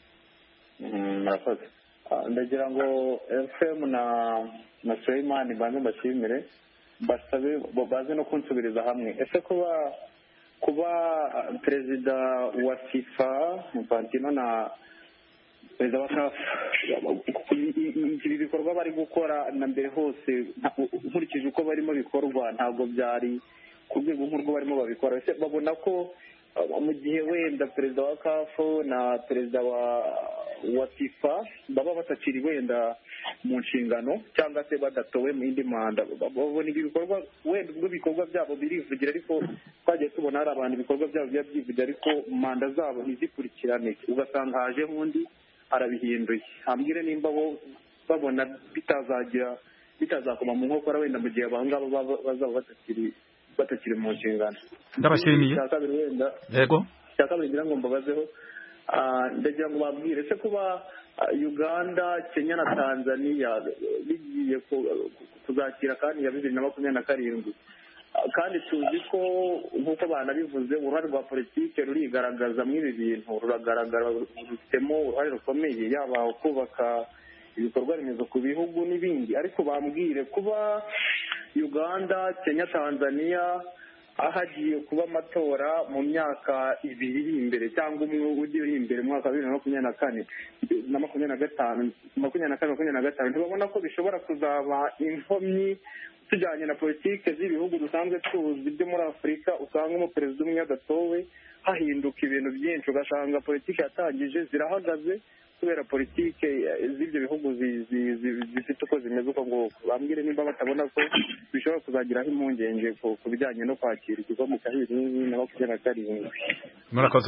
Mm, murakoze Ah, ndagira ngo fm na na suleiman banze mbashimire basabe bo baze no kunsubiriza hamwe ese kuba kuba uh, perezida wa fifa infantino na perezida wa caf ibi bikorwa bari gukora na mbere hose nta- nkurikije uko barimo bikorwa ntabwo byari ku rwego nk'urwo barimo babikora ese babona ko uh, mu gihe wenda perezida wa caf na perezida wa wa fifa baba batakiri wenda mu nshingano cyangwa se badatowe mu yindi manda babona ibi bikorwa wenda ubwo ibikorwa byabo birivugira ariko twagiye tubona hari abantu ibikorwa byabo biba byivugira ariko manda zabo ntizikurikirane ugasanga hajeho undi arabihinduye hambwire nimba bo babona bitazagira bitazakoma mu nkokora wenda mu gihe abangaba baba- bazaba batakiri batakiri mu nshingano ndabashimiye icya kabiri wenda yego icya kabiri ngira ngo mbabazeho ah, ndagira ngo babwire se kuba ah, uganda kenya na tanzania bigiye ku- kuzakira kandi ya bibiri na makumyabiri na karindwi Ah, kandi tuzi ko nk'uko banabivuze uruhare rwa politiki rurigaragaza muri ibi bintu ruragaragara rufitemo uruhare rukomeye yaba kubaka ibikorwa remezo ku bihugu n'ibindi ariko bambwire kuba uganda kenya tanzania hagiye kuba amatora mu myaka ibiri iri imbere cyangwa umwe ugiye uri imbere mu mwaka wa bibiri na makumyabiri na kane na makumyabiri na gatanu makumyabiri na kane makumyabiri na gatanu ntibabona ko bishobora kuzaba inkomyi tujyanye na politiki z'ibihugu dusanzwe tuzi byo muri afurika usanga umuperezida umwe adatowe hahinduka ibintu byinshi ugasanga politiki yatangije zirahagaze kubera politiki eh, z'ibyo bihugu zi- zi- zi- zifite uko zimeze uko nguko bambwire nimba batabona ko bishobora kuzagiraho impungenge ku ku bijyanye no kwakira igikombe cya bibiri na makumyabiri na karindwi murakoze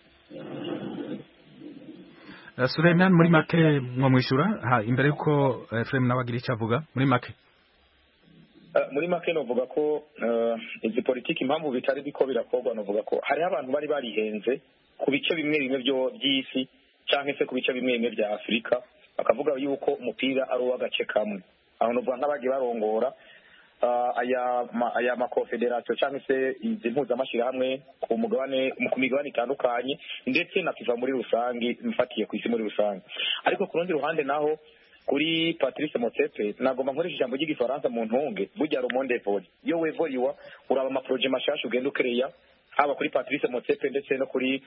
Eh, Suleiman muri make mwamwishyura ha imbere yuko Efrem nawe agira icyo avuga muri make Eh, muri make novuga ko eh, izi politiki impamvu bitari biko birakorwa novuga ko hariho abantu bari barihenze ku bice bimwe bimwe byo by'isi cyangwa se ku bice bimwe bimwe bya afurika bakavuga yuko umupira ari uw'agace kamwe aho novuga nk'abagiye barongora ah, aya ma- aya makofederasiyo cyangwa se izi mpuzamashyirahamwe ku mugabane ku migabane itandukanye ndetse na fifa muri rusange mfatiye ku isi muri rusange ariko ku rundi ruhande naho kuri patrice motsepe nagomba nkoresha ijambo ry'igifaransa mu ntunge burya rumonde voli iyo wevoliwa uraba amaporoje mashasha ugenda ukereya haba kuri patrice motsepe ndetse no kuri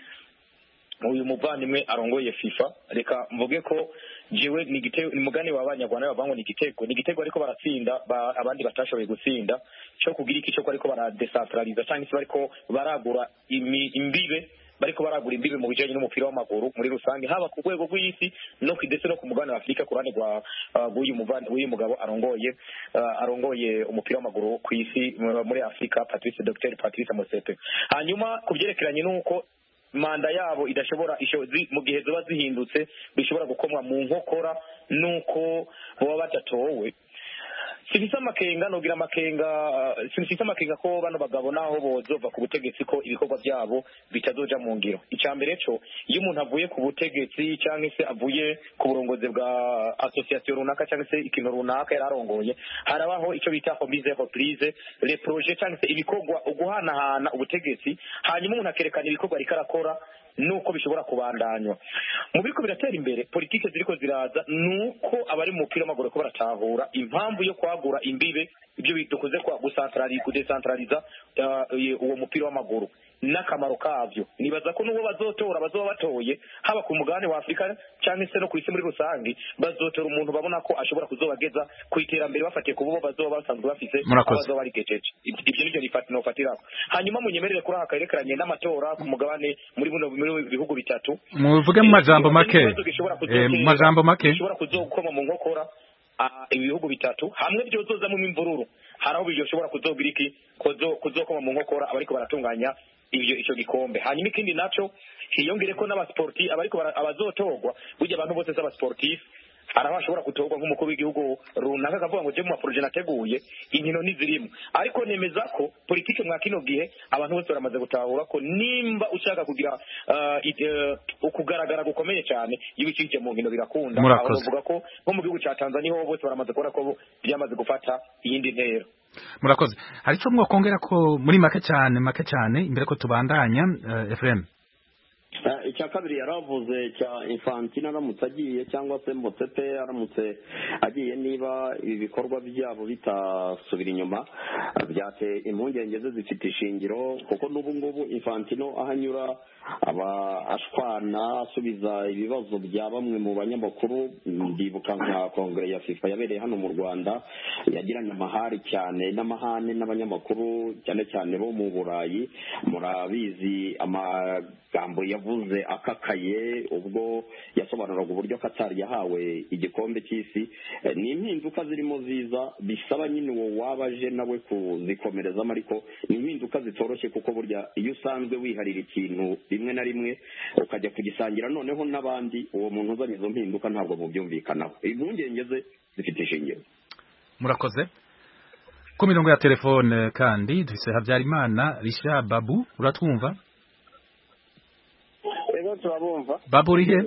uyu muvandimwe arongoye fifa reka mvuge ko jewe ni igitego ni mugani wa banyarwanda bavuga ngo ni igitego ni igitego ariko baratsinda ba, abandi batashoboye gutsinda cyo kugira iki cyo ko ariko baradecentraliza cyangwa se bariko baragura imi, imbibe bariko baragura imbibe mu bijanye n'umupira w'amaguru muri rusange haba ku rwego rw'isi no ku ndetse no ku mugabane wa afurika ku ruhande rwa uh, rw'uyu muvandi w'uyu mugabo arongoye uh, arongoye umupira w'amaguru ku isi mu- muri afurika patrice dr patrice mosepe hanyuma ku byerekeranye n'uko manda yabo idashobora isho- zi- mu gihe ziba zihindutse bishobora gukomwa mu nkokora nuko baba badatowe sifise amakenga nogira amakenga uh, sifise amakenga ko bano bagabo naho bozova ku butegetsi ko ibikorwa byabo bitazoja mu ngiro icya mbere co iyo umuntu avuye ku butegetsi cyangwa se avuye ku burongozi bwa association runaka cyangwa se ikintu runaka yari arongoye harabaho icyo bita remise reprise les projets cyangwa se ibikorwa uguhanahana ubutegetsi hanyuma umuntu akerekana ibikorwa ariko arakora nuko bishobora kubandanywa mu biriko biratera imbere politike ziriko ziraza nuko abari mu mupira w'amaguru ko baratahura impamvu yo kwagura imbibe ibyo dukunze kwa gusantraliza kudesantraliza uh, uwo mupira w'amaguru n'akamaro kavyo nibaza ko n'uwo bazotora bazoba batoye haba ku mugabane wa afurika cyangwa se no ku isi muri rusange bazotora umuntu babona ko ashobora kuzobageza ku iterambere bafatiye ku bo bazoba basanzwe bafise Murakoze. abazoba barigejeje ibyo nivyo nifati nofatiraho hanyuma munyemerere kuri aka karekeranye n'amatora ku mugabane muri buno muri bihugu bitatu muvuge mu majambo make Ikibazo gishobora Eh, kuzotera- mu majambo make gishobora kuzokoma mu nkokora ah, ibihugu bitatu hamwe byozozamo imvururu hari aho bishobora kuzogira iki kuzo- kuzokoma mu nkokora abariko baratunganya ivyo ico gikombe hanyuma ikindi naco hiyongere ko n'abasporti abariko bara- abazotorwa burya abantu bose s'abasportif hari aho ashobora gutorwa nk'umukuru w'igihugu runaka akavuga ngo je mu maporoje nateguye inkino ntizirimo ariko nemeza ko politike mwa kino gihe abantu bose baramaze gutahura ko nimba ushaka kugira ah, ide- eh, ukugaragara gukomeye cyane iyo ubikije mu nkino birakunda Murakoze. aho bavuga ko nko mu gihugu cya tanzania ho bose baramaze kubona ko byamaze gufata iyindi ntera murakoze hari icyo mwokongera ko muri make cyane make cyane imbere ko tubandanya uh, Efrem Ah, icya kabiri yaravuze cya infantino aramutse agiye cyangwa se mbotsepe aramutse agiye niba ibi bikorwa byabo bitasubira inyuma byateye impungenge ze zifite ishingiro kuko n'ubu ngubu infantino aho anyura aba ashwana asubiza ibibazo bya bamwe mu banyamakuru ndibuka nka kongere ya fifa yabereye hano mu rwanda yagiranye amahari cyane n'amahane n'abanyamakuru cyane cyane bo mu burayi murabizi amagambo yavuze akakaye ubwo yasobanuraga uburyo katari yahawe igikombe cy'isi Eh, ni impinduka zirimo ziza bisaba nyine uwo waba aje nawe kuzikomerezamo ariko ni impinduka zitoroshye kuko burya iyo usanzwe wiharira ikintu rimwe na rimwe ukajya kugisangira noneho n'abandi uwo muntu uzanye izo mpinduka ntabwo mubyumvikanaho impungenge ze zifite ishingiro murakoze ku mirongo ya telefone kandi dufise habyarimana risha babu uratwumva rero turabumva babu uri he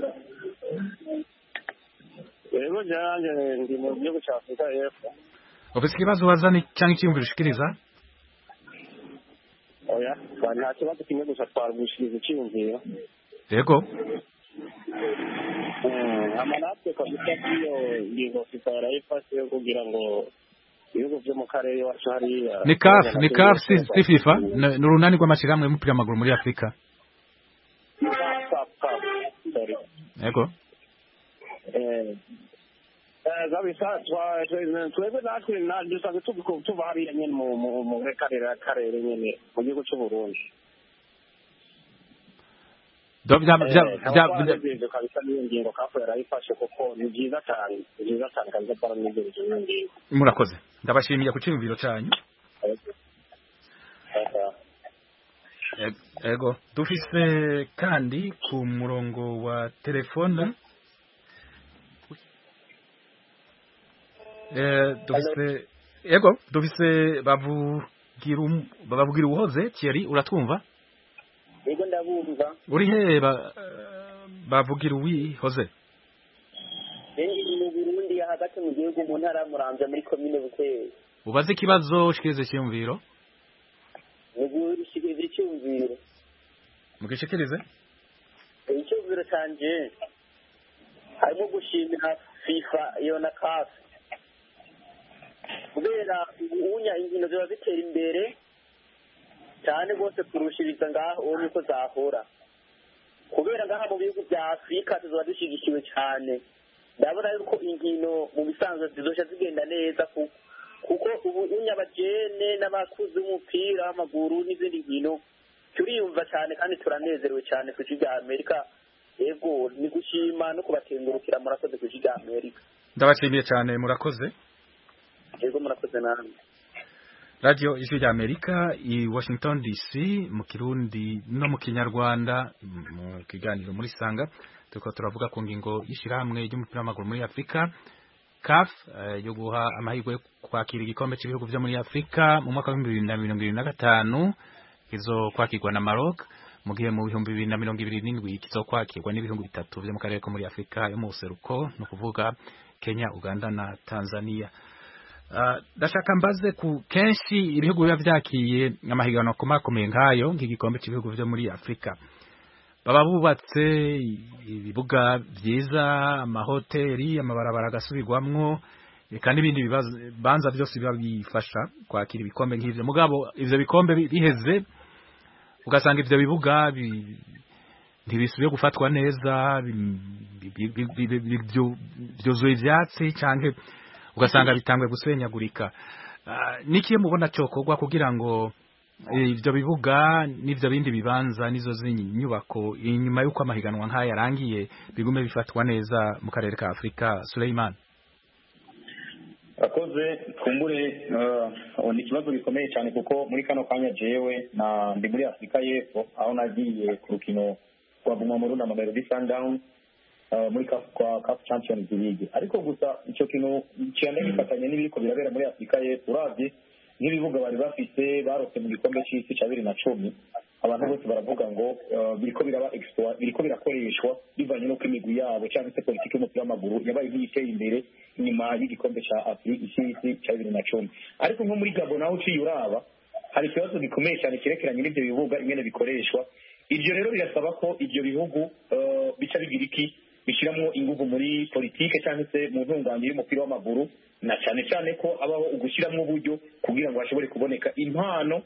rero njyanjye ndi mu gihugu cya afurika y'epfo ufise ikibazo wazana cyangwa icyiyumviro ushikiriza oya twa- nta kibazo kimwe gusa twarwishiriza icyiyumviro yego ama natwe kabisa k'iyo ngingo fifa yarayifashe yo kugira ngo ibihugu byo mu karere iwacu hariya ni CAF ni CAF si si FIFA ni ni urunani rw'amashyirahamwe y'umupira w'amaguru muri Afurika Cap, cap, sorry. yego Eh, eh, kabisa twa- twe- twebwe natwe na- dusanzwe tuva- tuva hariya nyine mu mu- mu karere karere nyine mu gihugu cy'u Burundi Do- bya- bya- Eh, bya- nkaba bya- twanezerewe kabisa n'iyo ngingo kafu yarayifashe kuko ni byiza cyane ni byiza cyane kabisa twaranezereje n'iyo ngingo murakoze ndabashimiye ku cyiyumviro cyanyu Eh, yego dufise kandi ku murongo wa telefone Eh, dufise yego dufise bavugira um- bavugira uhoze Thierry uratwumva yego ndabumva uri he ba- eh, bavugira uwihoze rero mu burundi hagati mu gihugu mu ntara ya muramvya muri komine bukeye ubaze ikibazo ushikirize icyiyumviro ni gushikiriza icyumviro mugishikirize icyumviro canje harimo gushimira fifa iyo na kafi kubera ubunya inkino ziba zitera imbere cyane rwose kurushiriza ngaho uwo niko zahora kubera ngaha mu bihugu bya afurika tuzoba dushyigikiwe cyane ndabona yuko inkino mu bisanzwe zizoshya zigenda neza ku- kuko ubu unyabagene n'abakuzi b'umupira w'amaguru n'izindi nkino turiyumva cyane kandi turanezerewe cyane ku isi rya amerika yego ni gushima no kubatengurukira murakoze ku isi rya amerika ndabashimiye cyane murakoze yego murakoze namwe radio ijwi rya amerika i washington dc mu kirundi no mu kinyarwanda mu kiganiro muri sanga turiko turavuga ku ngingo y'ishirahamwe ry'umupira w'amaguru muri afurika caf eh, yo guha amahirwe yo kwakira igikombe cy'ibihugu vyo muri afurika mu mwaka w'ibihumbi bibiri na mirongo ibiri na gatanu kizokwakirwa na maroc mu gihe mu bihumbi bibiri na mirongo ibiri n'indwi kizokwakirwa n'ibihugu bitatu vyo mu karere ko muri afurika yo mu buseruko ni ukuvuga kenya uganda na tanzania Ah, ndashaka mbaze ku kenshi ibihugu biba vyakiye amahiganwa akomakomeye nk'ayo nk'igikombe cy'ibihugu vyo muri afurika baba bubatse ibibuga vyiza amahoteli amabarabara agasubirwamwo eka n'ibindi bibazo- bibanza vyose biba bifasha kwakira ibikombe nk'ivyo mugabo ivyo bikombe bi- biheze ugasanga ivyo bibuga bi- ntibisubiye gufatwa neza bi- bi- bi- bi- bi- bi- vyu- vyuzuye ivyatsi canke ugasanga bitangwe gusenyagurika Ah, niki mubona cokorwa kugira ngo eh, ivyo bibuga n'ivyo bindi bibanza n'izo zindi nyubako inyuma y'uko amahiganwa nk'aya yarangiye bigume bifatwa neza mu karere ka Afurika Suleiman akoze twungure uh, ni ikibazo gikomeye cyane kuko muri kano kanya jewe na ndi muri afurika y'epfo aho nagiye ku rukino rwa bumamuru na mamelodi sundown uh, muri CAF- kwa CAF champions league ariko gusa icyo kintu cyane gifatanye n'ibiriko birabera muri afurika y'epfo uravye nk'ibibuga bari bafite barose mu gikombe c'isi ca bibiri na cumi abantu bose baravuga ngo uh, biriko biraba exploit biriko birakoreshwa bivanye n'uko imigwi yabo cyangwa se politiki y'umupira w'amaguru yabaye nk'iyiteye imbere inyuma y'igikombe ca afurika c'isi ca bibiri na cumi ariko nko muri gabo naho uciye uraba hari ikibazo gikomeye cyane cyerekeranye n'ibyo bibuga ingene bikoreshwa ibyo rero birasaba ko ibyo bihugu eh, bica bigira iki bishyiramo ingufu muri politike cyangwa se mu ntunganye y'umupira w'amaguru na cyane cyane ko habaho ugushyiramo uburyo kugira ngo hashobore kuboneka impano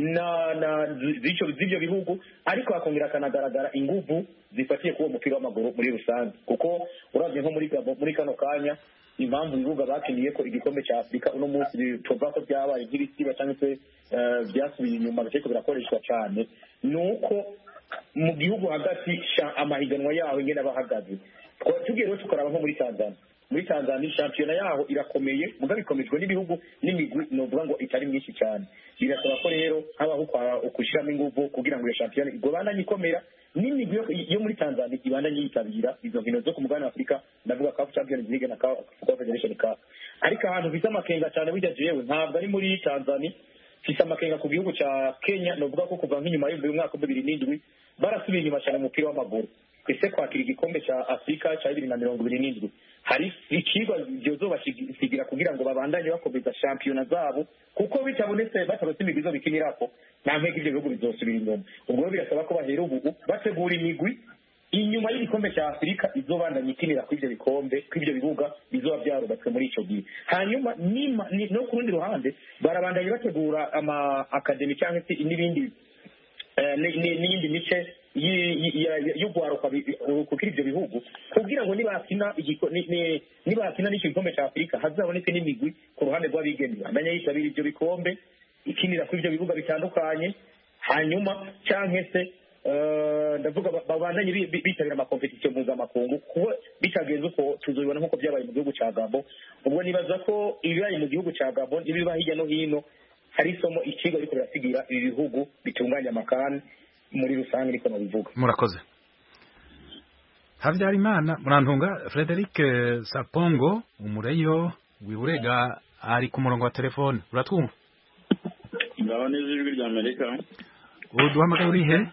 na na z'icyo z'ibyo bihugu ariko hakongera hakanagaragara ingufu zifatiye kuri uwo mupira w'amaguru muri rusange kuko urabye nko muri Gabon muri kano kanya impamvu ibibuga bakiniye ko igikombe cya afurika uno munsi tuvuga ko byabaye nk'ibisiba cyangwa se eh, byasubiye inyuma ariko birakoreshwa cyane ni uko mu gihugu hagati sha- amahiganwa yaho ingene aba ahagaze Twa- tugiye rero tukaraba nko muri tanzania muri tanzania shampiyona yaho irakomeye mugabo ikomejwe n'ibihugu n'imigwi novuga ngo itari myinshi cyane birasaba ko rero habaho ukwa- ukushyiramo ingufu kugira ngo iyo shampiyona igobandanye ikomera n'imigwi yo- yo muri tanzania ibandanye yitabira izo nkino zo ku mugabane wa afurika ndavuga kafu champions league na kafu confederation cup ariko ahantu mfite amakenga cyane burya jewe ntabwo ari muri tanzania mfite amakenga ku gihugu cya kenya novuga ko kuva nk'inyuma y'uyu mwaka wa bibiri n'indwi barasubiye inyuma cyane mu mupira w'amaguru ese kwakira igikombe cya afurika cya bibiri na mirongo ibiri n'indwi hari ikigwa byozobasigira kugira ngo babandanye bakomeza shampiyona zabo kuko bitabonetse batarose imigwi zo bikinirako nta mpega ibyo bihugu bizosubira inyuma ubwo rero birasaba ko bahera ubu bategura imigwi inyuma y'igikombe cya afurika izobandanya ikinira kuri ibyo bikombe kuri ibyo bibuga bizoba byarubatswe muri icyo gihe hanyuma nima- ni- no ku rundi ruhande barabandanya bategura ama akademi cyangwa se n'ibindi eh, ni- ni- n'iyindi mice yi- yi- ya- ya- y'urwaruka bi- kuri ibyo bihugu kugira ngo nibakina igiko- ni- ni- nibakina n'icyo gikombe cya afurika hazaboneke n'imigwi ku ruhande rw'abigeme bandanya yitabira ibyo bikombe ikinira kuri ibyo bibuga bitandukanye hanyuma cyangwa se eh, ndavuga ba- babandanye bi- bi- bitabira amakompetisiyo mpuzamakungu kuko bitagenze uko tuzobibona nk'uko byabaye mu gihugu cya gabo ubwo nibaza ko ibibaye mu gihugu cya gabo n'ibiba hirya no hino hari isomo ikigo ariko birasigira ibi bihugu bitunganya amakani muri rusange niko nabivuga murakoze habyarimana murantunga frederic eh, sapongo umureyo wiburega ari ku murongo wa telefone uratwumva ngaho neza ijwi rya amerika uduhamagaye uri he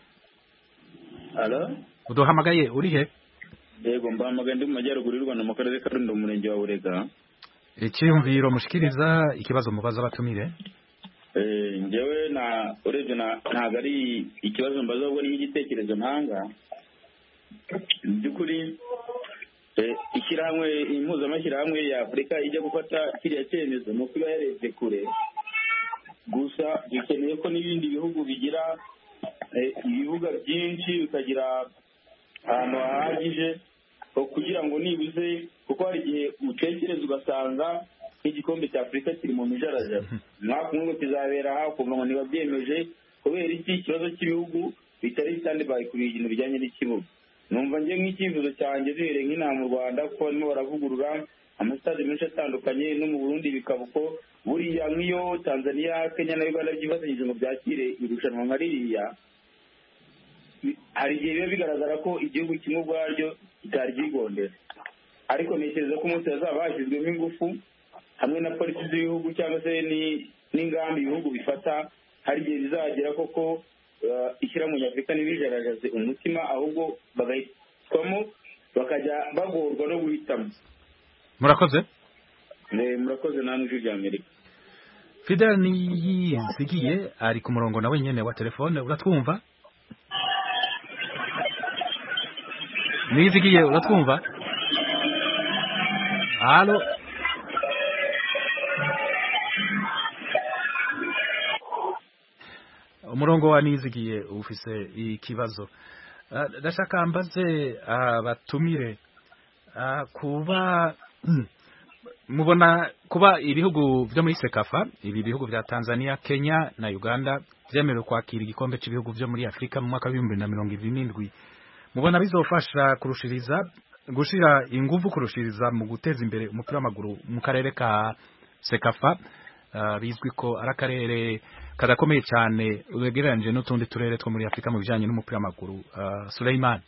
alo uduhamagaye uri he yego mbahamagaye ndi mu majyaruguru y'u rwanda mu karere ka rulindo mu murenge wa burega icyiyumviro mushikiriza ikibazo mubaza abatumire Eh, njyewe na urebye na- ntabwo ari ikibazo mbaza ahubwo ni nk'igitekerezo ntanga mu by'ukuri eh, ishyirahamwe impuzamashyirahamwe ya afurika ijya gufata kiriya cyemezo ni uko iba yarebye kure gusa dukeneye ko n'ibindi bihugu bigira eh, ibibuga byinshi bikagira ahantu hahagije ho kugira ngo nibuze kuko hari igihe utekereza ugasanga nk'igikombe cya afurika kiri mu mijarajara umwaka umwe ngo kizabera aha ukumva ngo ntibabyemeje kubera iki ikibazo cy'ibihugu bitari sitandi bayi ku bintu bijyanye n'ikibuga numva njye nk'icyifuzo cyanjye duhereye nk'inaha mu rwanda kuko barimo baravugurura amasitade menshi atandukanye no mu burundi bikaba uko buriya nk'iyo tanzania kenya na uganda byifatanyije ngo byakire irushanwa nka ririya hari igihe biba bigaragara ko igihugu kimwe ubwaryo kitari ryigondera ariko ntekereza ko umunsi hazaba hashyizweho ingufu hamwe na polisi z'ibihugu cyangwa se ni- n'ingamba ibihugu bifata hari igihe bizagera koko eh, ishyirahamwe nyafurika ntibijaragaze umutima ahubwo bagahitwamo bakajya bagorwa no guhitamo murakoze Eh, murakoze namwe ijwi rya amerika fidel niyizigiye ari ku murongo nawe nyene wa telefone uratwumva niyizigiye uratwumva halo umurongo wa niyizigiye ufise ikibazo Ah, ndashaka mbaze abatumire ah, kuba mubona kuba ibihugu byo muri sekafa ibi bihugu bya tanzania kenya na uganda byemerewe kwakira igikombe cy'ibihugu byo muri afurika mu mwaka w'ibihumbi na mirongo ibiri n'indwi mubona bizofasha kurushiriza gushira ingufu kurushiriza mu guteza imbere umupira w'amaguru mu karere ka sekafa Ah, bizwi ko ari akarere kadakomeye cyane ugereranije n'utundi turere two muri afurika mu bijyanye n'umupira w'amaguru Ah, Suleiman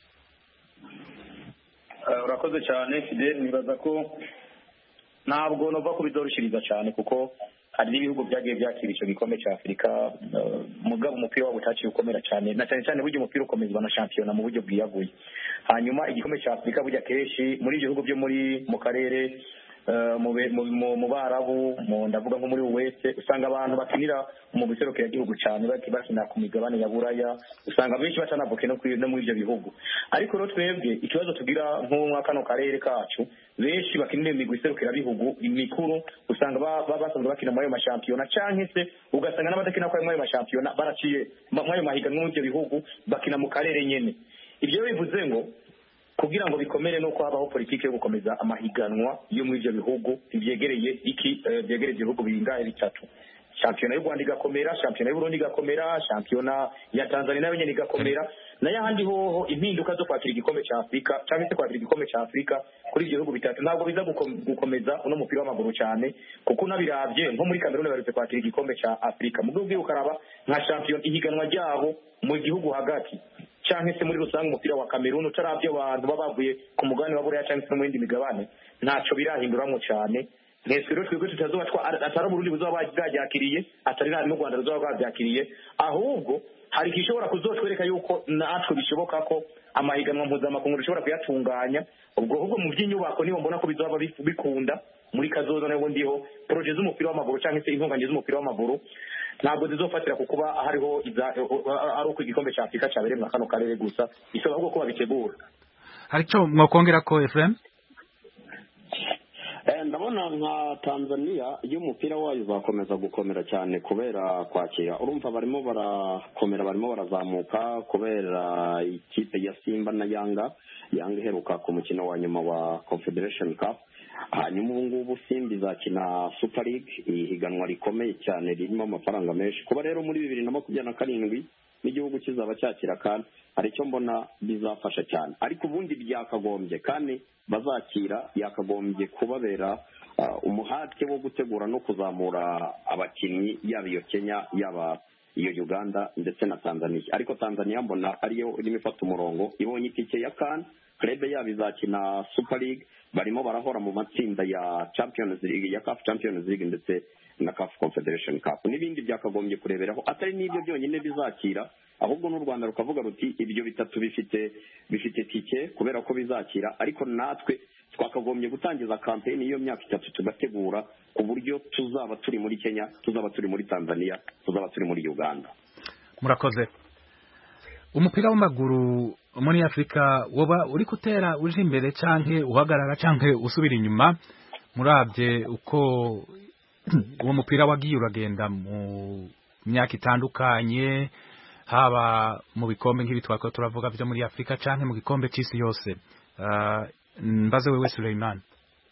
Eh, urakoze cyane fidel nibaza ko ntabwo nova ko bizoroshiriza cyane kuko hari n'ibihugu byagiye byakira icyo gikombe cya afurika eh, mugabo umupira wabo utaciye ukomera cyane na cyane cyane burya umupira ukomezwa na shampiyona mu buryo bwiyaguye hanyuma igikombe cya afurika burya kenshi muri ibyo bihugu byo muri mu karere eh, mu be- mu- mu- mu barabu mu- ndavuga nko muri wese usanga abantu bakinira mu gihugu cyane baki- bakina ku migabane ya buraya usanga benshi batanavuke no kuri- no muri ibyo bihugu ariko rero twebwe ikibazo tugira nko muri kano karere kacu benshi bakinira imigwi iserukirabihugu mikuru usanga ba- ba- basanzwe bakina muri ayo mashampiyona canke se ugasanga n'abadakina kuri ayo mashampiyona baraciye ma- muri ayo mahiganwa muri ibyo bihugu bakina mu karere nyene ibyo rero bivuze ngo kugira ngo bikomere nuko habaho politiki yo gukomeza amahiganwa yo muri ibyo bihugu byegereye iki eh, byegereye ibihugu bingahe bitatu shampiyona y'u rwanda igakomera shampiyona y'uburundi igakomera shampiyona ya tanzania nayo nyene igakomera nayo ahandi hoho impinduka zo kwakira igikombe cya afurika cyangwa se kwakira igikombe cya afurika kuri ibyo bihugu bitatu ntabwo biza gukom- gukomeza uno mupira w'amaguru cyane kuko unabiravye nko muri kameruni baherutse kwakira igikombe cya afurika mu gihugu ukaraba nka shampiyona ihiganwa ryabo mu gihugu hagati cyangwa se muri rusange umupira wa kameruni utaravye abantu baba bavuye ku mugabane wa buraya cyangwa se no mu yindi migabane ntaco birahinduramwo cyane ntitwe rero twebwe tutazoba twa atari uburundi buzoba bwabyakiriye atari na n'u rwanda ruzoba rwabyakiriye ahubwo hari igishobora kuzotwereka yuko natwe bishoboka ko amahiganwa mpuzamakungu dushobora kuyatunganya ubwo ahubwo mu by'inyubako niho mbona ko bizoba bif- bikunda muri kazoza nabwo ndiho poroje z'umupira w'amaguru cyangwa se intunganye z'umupira w'amaguru ntabwo zizofatira ku kuba hariho iza- ari uko igikombe cya afurika cyabereye muri kano karere gusa bisaba ahubwo ko babitegura hari icyo mwakongera ko Ephraim Eh, ndabona nka tanzania iyo umupira wayo uzakomeza gukomera cyane kubera kwakira urumva barimo barakomera barimo barazamuka kubera ikipe ya simba na yanga yanga iheruka ku mukino wa nyuma wa confederation cup hanyuma ubu ngubu simba izakina super league ihiganwa rikomeye cyane ririmo amafaranga menshi kuba rero muri bibiri na makumyabiri na karindwi n'igihugu kizaba cyakira kandi hari icyo mbona bizafasha cyane ariko ubundi byakagombye kandi bazakira yakagombye kubabera ah, umuhate wo gutegura no kuzamura abakinnyi yaba iyo kenya yaba iyo uganda ndetse na tanzania ariko tanzania mbona ariyo irimo ifata umurongo ibonye itike ya kan club yabo izakina super league barimo barahora mu matsinda ya champions league ya caf champions league ndetse na caf confederation cup n'ibindi byakagombye kureberaho atari n'ibyo byonyine bizakira ahubwo n'u rwanda rukavuga ruti ibyo bitatu bifite bifite tike kubera ko bizakira ariko natwe twakagombye gutangiza kampeni y'iyo myaka itatu tugategura ku buryo tuzaba turi muri kenya tuzaba turi muri tanzania tuzaba turi muri uganda murakoze umupira w'amaguru muri afurika woba uri gutera uje imbere canke uhagarara canke usubira inyuma murabye uko uwo mupira wagiye uragenda mu myaka itandukanye haba mu bikombe nk'ibi twako turavuga byo muri afurika canke mu gikombe c'isi yose Ah, mbaze wewe Suleiman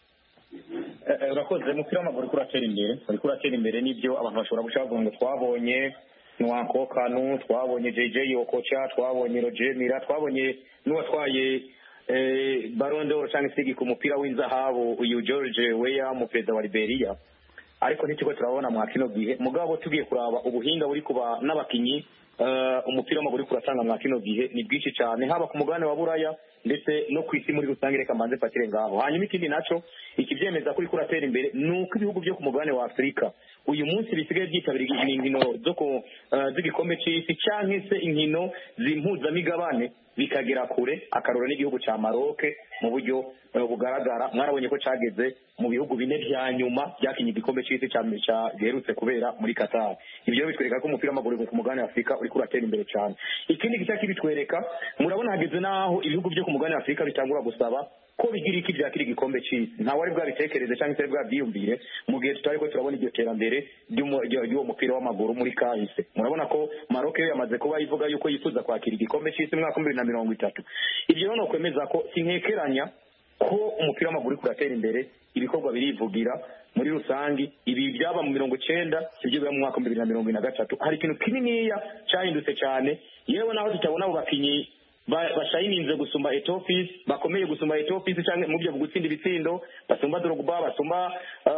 Eh, eh, urakoze umupira w'amaguru uriko uratera imbere uriko uratera imbere n'ibyo abantu bashobora guca bavuga ngo twabonye Nwanko Kanu twabonye JJ Okocha twabonye Roger Mira twabonye n'uwatwaye eh, Ballon d'Or cyangwa se ku mupira w'inzahabu uyu George Weah mu perezida wa Liberia ariko ntitiko turabona mwa kino gihe mugabo tugiye kuraba ubuhinga buri kuba n'abakinyi eh, umupira w'amaguru uriko uratanga mwa kino gihe ni bwinshi cyane haba ku mugabane wa buraya ndetse no ku isi muri rusange reka mbanze fatire ngaho hanyuma ikindi naco ikivyemeza ko uriko uratera imbere ni uko ibihugu byo ku mugabane wa afurika uyu munsi bisigaye byitabira inkino zo ku eh, z'igikombe c'isi canke se inkino zimpuzamigabane bikagera kure akarora n'igihugu ca Maroc mu buryo eh, bugaragara mwarabonye ko cageze mu bihugu bine vya nyuma byakinye igikombe c'isi ca ca- giherutse kubera muri Qatar ibyo rero bitwereka ko umupira w'amaguru ku mugabane wa Afurika uriko uratera imbere cyane ikindi gice kibitwereka murabona hageze n'aho ibihugu byo ku mugabane wa Afurika bitangura gusaba ko bigira iki byakira igikombe c'isi nta wari bwabitekereze cyangwa se bwabyiyumvire mu gihe tutari ko turabona iryo terambere ry'umu- ryo- ry'uwo mupira w'amaguru muri kahise murabona ko Maroc yo yamaze kuba ivuga yuko yifuza kwakira igikombe c'isi mu mwaka wa bibiri na mirongo itatu ibyo rero ni ukwemeza ko sinkekeranya ko umupira w'amaguru uriko uratera imbere ibikorwa birivugira muri rusangi ibi byaba mu mirongo icenda sibyo biba mu mwaka wa bibiri na mirongo ine na gatatu hari ikintu kininiya cyahindutse cyane yewe naho tutabona abo bakinyi ba- bashayininze gusumba etofisi bakomeye gusumba etofisi cyangwa mu byo gutsinda ibitsindo basumba drogba basumba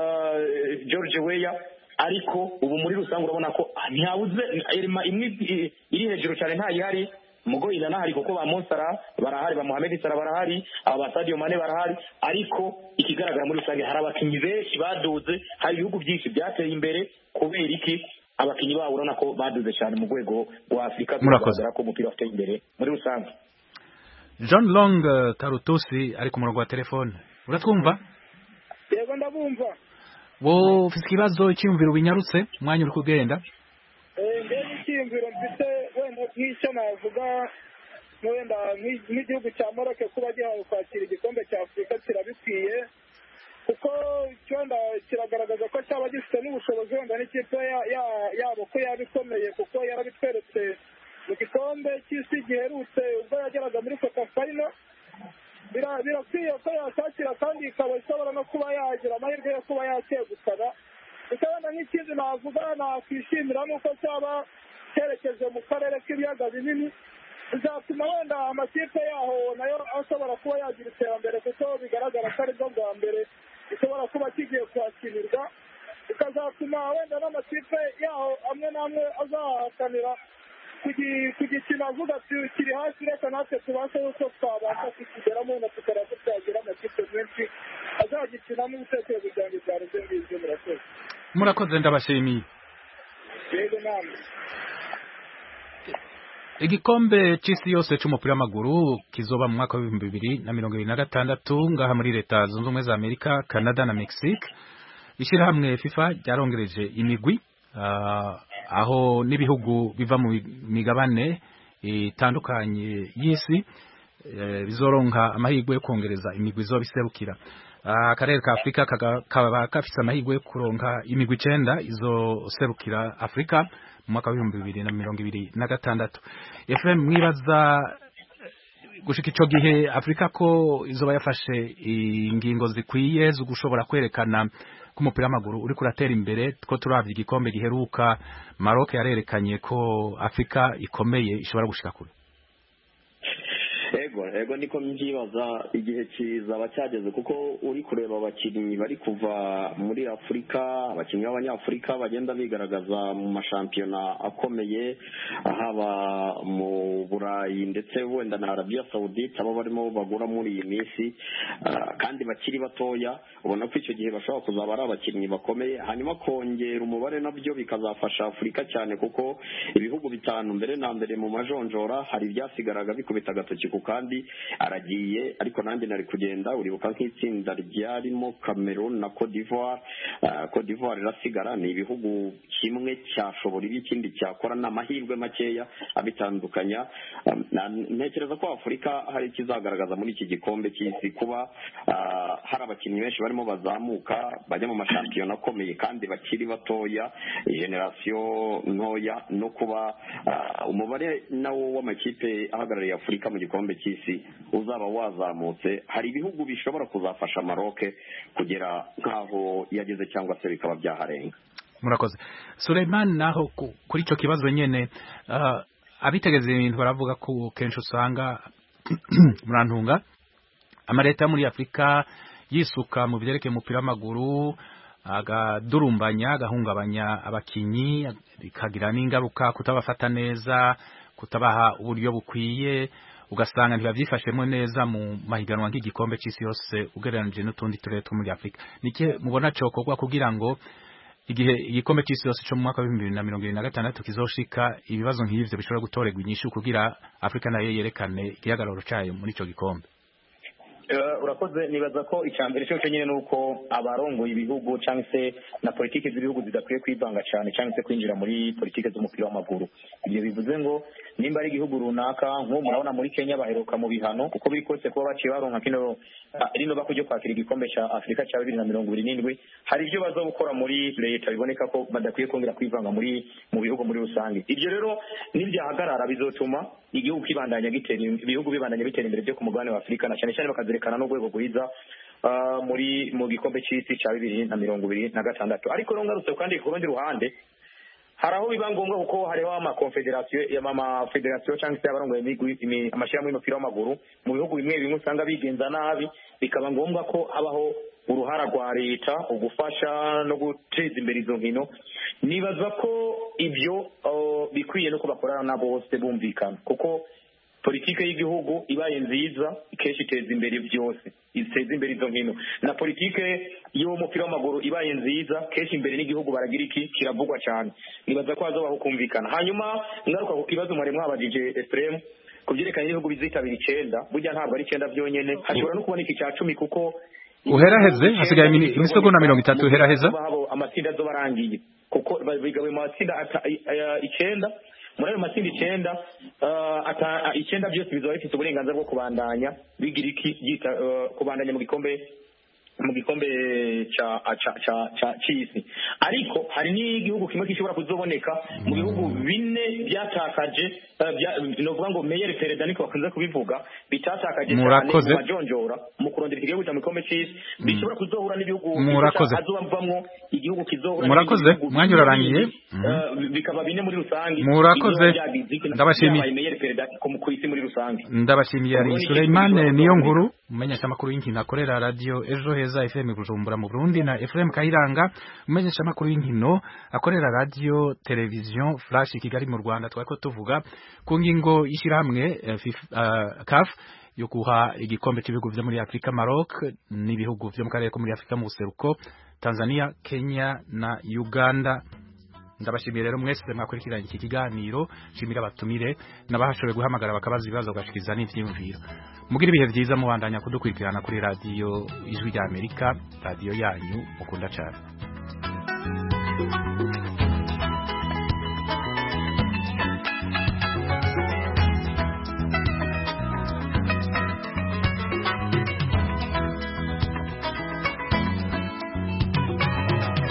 uh, george weya ariko ubu muri rusange urabona ko ntihabuze irima imwe i- iri hejuru cyane ntayihari mugo iranahari kuko ba Monsara barahari ba Mohamed Salah barahari aba ba Sadio Mane barahari ariko ikigaragara muri rusange hari abakinnyi benshi baduze hari ibihugu byinshi byateye imbere kubera iki abakinnyi babo urabona ko baduze cyane mu rwego rwa Afurika Murakoze. bigaragara ko umupira wateye imbere muri rusange John Long eh, Karutusi ari ku murongo wa telefone uratwumva yego ndabumva wowe ufite ikibazo icyiyumviro binyarutse umwanya uri kugenda mbere n'icyiyumviro mfite wenda nk'icyo navuga wenda nk'igihugu cya moroke kuba gihawe kwakira igikombe cya afurika kirabikwiye kuko wenda kiragaragaza ko cyaba gifite n'ubushobozi wenda n'ikipe yabo ko yaba ikomeye kuko yarabitweretse mu gikombe cy'isi giherutse ubwo yageraga muri kota fayino birakwiye ko yashakira kandi ikaba ishobora no kuba yagira amahirwe yo kuba yakegukana gusa wenda nk'ikindi navuga nakwishimira nuko cyaba cyerekeje mu karere k'ibiyaga binini bizatuma wenda amakipe yaho nayo ashobora kuba yagira iterambere kuko bigaragara ko aribwo bwa mbere gishobora kuba kigiye kwakinirwa bikazatuma wenda n'amakipe yaho amwe n'amwe azahakanira kugikina avuga ati kiri hasi reka natwe tubashe yuko twabasha kukigeramo na tukaba tutagira amakipe menshi azagikinamo ibitekerezo byanjye byari byo ngibyo murakoze murakoze ndabashimiye yego namwe igikombe cy'isi yose cy'umupira w'amaguru kizoba mu mwaka w'ibihumbi bibiri na mirongo ibiri na gatandatu ngaha muri leta zunze ubumwe za amerika canada na mexique ishyirahamwe fifa ryarongereje imigwi aho n'ibihugu biva mu migabane itandukanye y'isi bizoronka amahirwe yo kongereza imigwi izoba iserukira akarere ka afurika kaba gafite amahirwe yo kuronka imigwi icenda izoserukira afurika mu mwaka w'ibihumbi bibiri na mirongo ibiri na gatandatu efurem mwibaza gushika ico gihe afurika ko izoba yafashe ingingo zikwiye zo gushobora kwerekana ko umupira w'amaguru uri kuratera imbere ko turavye igikombe giheruka Maroc yarerekanye ko afurika ikomeye ishobora gushika kure ego ego niko mbyibaza igihe kizaba cyageze kuko uri kureba abakinnyi bari kuva muri afurika abakinnyi b'abanyafurika bagenda bigaragaza mu mashampiyona akomeye haba mu burayi ndetse wenda na arabiya sawudite abo barimo bagura muri iyi minsi kandi bakiri batoya ubona ko icyo gihe bashobora kuzaba ari abakinnyi bakomeye hanyuma kongera umubare nabyo bikazafasha afurika cyane kuko ibihugu bitanu mbere na mbere mu majonjora hari ibyasigaraga bikubita agatoki ku kandi aragiye ariko nanjye nari kugenda uribuka nk'itsinda ryarimo Cameroon na Cote d'Ivoire Cote d'Ivoire irasigara ni ibihugu kimwe cyashobora ibi ikindi cyakora ni amahirwe makeya abitandukanya ntekereza ko afurika hari ikizagaragaza muri iki gikombe cy'isi kuba hari abakinnyi benshi barimo bazamuka bajya mu mashampiyona akomeye kandi bakiri batoya generasiyo ntoya no kuba umubare nawo w'amakipe ahagarariye afurika mu gikombe cy'isi uzaba wazamutse hari ibihugu bishobora kuzafasha maroke kugera nk'aho yageze cyangwa se bikaba byaharenga murakoze Suleiman naho kuri icyo kibazo nyine abitegeza ibintu baravuga ko kenshi usanga murantunga amaleta yo muri afurika yisuka mu byerekeye umupira w'amaguru agadurumbanya agahungabanya abakinnyi bikagira n'ingaruka kutabafata neza kutabaha uburyo bukwiye ugasanga ntibabyifashemo neza mu mahiganwa nk'igikombe cy'isi yose ugereranije n'utundi turere two muri afurika nike mubona cyokorwa kugira ngo igihe igikombe cy'isi yose cyo mu mwaka w'ibihumbi bibiri na mirongo irindwi na gatandatu kizoshika ibibazo nk'ivyo bishobora gutorerwa inyishu kugira afurika nayo yerekane igihagararo cayo muri ico gikombe urakoze nibaza ko icya mbere cyo nyine ni uko abarongoye ibihugu cyangwa se na politiki z'ibihugu zidakwiye kwivanga cyane cyangwa se kwinjira muri politiki z'umupira w'amaguru ibyo bivuze ngo nimba ari igihugu runaka nk'ubu murabona muri kenya baheruka mu bihano uko biri kose kuba baciye baronka kino rino bako ryo kwakira igikombe cya afurika cya bibiri na mirongo ibiri n'indwi hari ibyo baza gukora muri leta biboneka ko badakwiye kongera kwivanga muri mu bihugu muri rusange ibyo rero nibyahagarara bizotuma igihugu kibandanya gitera ibihugu bibandanya bitera imbere byo ku mugabane wa afurika na cyane cyane bakazerekana n'urwego rwiza muri mu gikombe cy'isi cya bibiri na mirongo ibiri na gatandatu ariko rero ngarutse kandi ku rundi ruhande hari aho biba ngombwa kuko hariho amakonfederasiyo amafederasiyo cyangwa se abarongoye amashyirahamwe y'umupira w'amaguru mu bihugu bimwe bimwe usanga bigenza nabi bikaba ngombwa ko habaho uruhara rwa leta ugufasha no guteza imbere izo nkino nibaza ko ibyo bikwiye no ko bakorana na bose bumvikana kuko politike y'igihugu ibaye nziza kenshi iteza imbere byose iteza imbere izo nkino na politike y'umupira w'amaguru ibaye nziza kenshi imbere n'igihugu baragira iki kiravugwa cyane nibaza ko hazabaho kumvikana hanyuma ngaruka ku kibazo mwari mwabajije efuremu ku byerekanye n'ibihugu bizitabira icyenda burya ntabwo ari icyenda byonyine hashobora no kuboneka icya cumi kuko uheraheze hasigaye imini- imisegonda mirongo itatu uheraheza habo amatsinda azoba arangiye kuko ba- bigabuye mu matsinda ata- i- aya- icenda muri ayo matsinda icenda ah, ata- icenda byose bizaba bifite uburenganzira bwo kubandanya bigira iki byita ah, kubandanya mu gikombe mu gikombe ca ca ca ca c'isi ariko hari n'igihugu kimwe gishobora kuzoboneka mu bihugu bine byatakaje eh, bya- novuga ngo meyeri perezida niko bakunze kubivuga bitatakaje cyane Murakoze. mu majonjora mu kurondera igihugu cya mu gikombe c'isi bishobora kuzohura n'ibihugu Murakoze. azobamwo igihugu kizohura Murakoze. n'ibindi bihugu Mwanya urarangiye. bindi, eh, bikaba bine muri rusange Murakoze. Ibizoba byagize iki- Ndabashimiye. byabaye meyeri perezida ku ku isi muri rusange ndabashimiye ari Ubwo ni Suleiman ikintu niyo gishobora nkuru umenyesha amakuru y'inkino akorera radio ejo heza FM Bujumbura mu Burundi na FM Kayiranga umenyesha amakuru y'inkino akorera radio television Flash Kigali mu Rwanda twariko tuvuga ku ngingo y'ishirahamwe eh, FIFA, eh, CAF yo guha igikombe cy'ibihugu vyo muri Afrika Maroc n'ibihugu vyo mu karere ko muri Afrika mu buseruko Tanzania Kenya na Uganda ndabashimiye rero mwese mwakurikiranye iki kiganiro nshimira abatumire n'abahashoboye guhamagara bakabaza ibibazo bagashikiriza n'ivyiyumviro mugira ibihe vyiza mubandanya kudukurikirana kuri radiyo ijwi rya amerika radiyo yanyu mukunda cane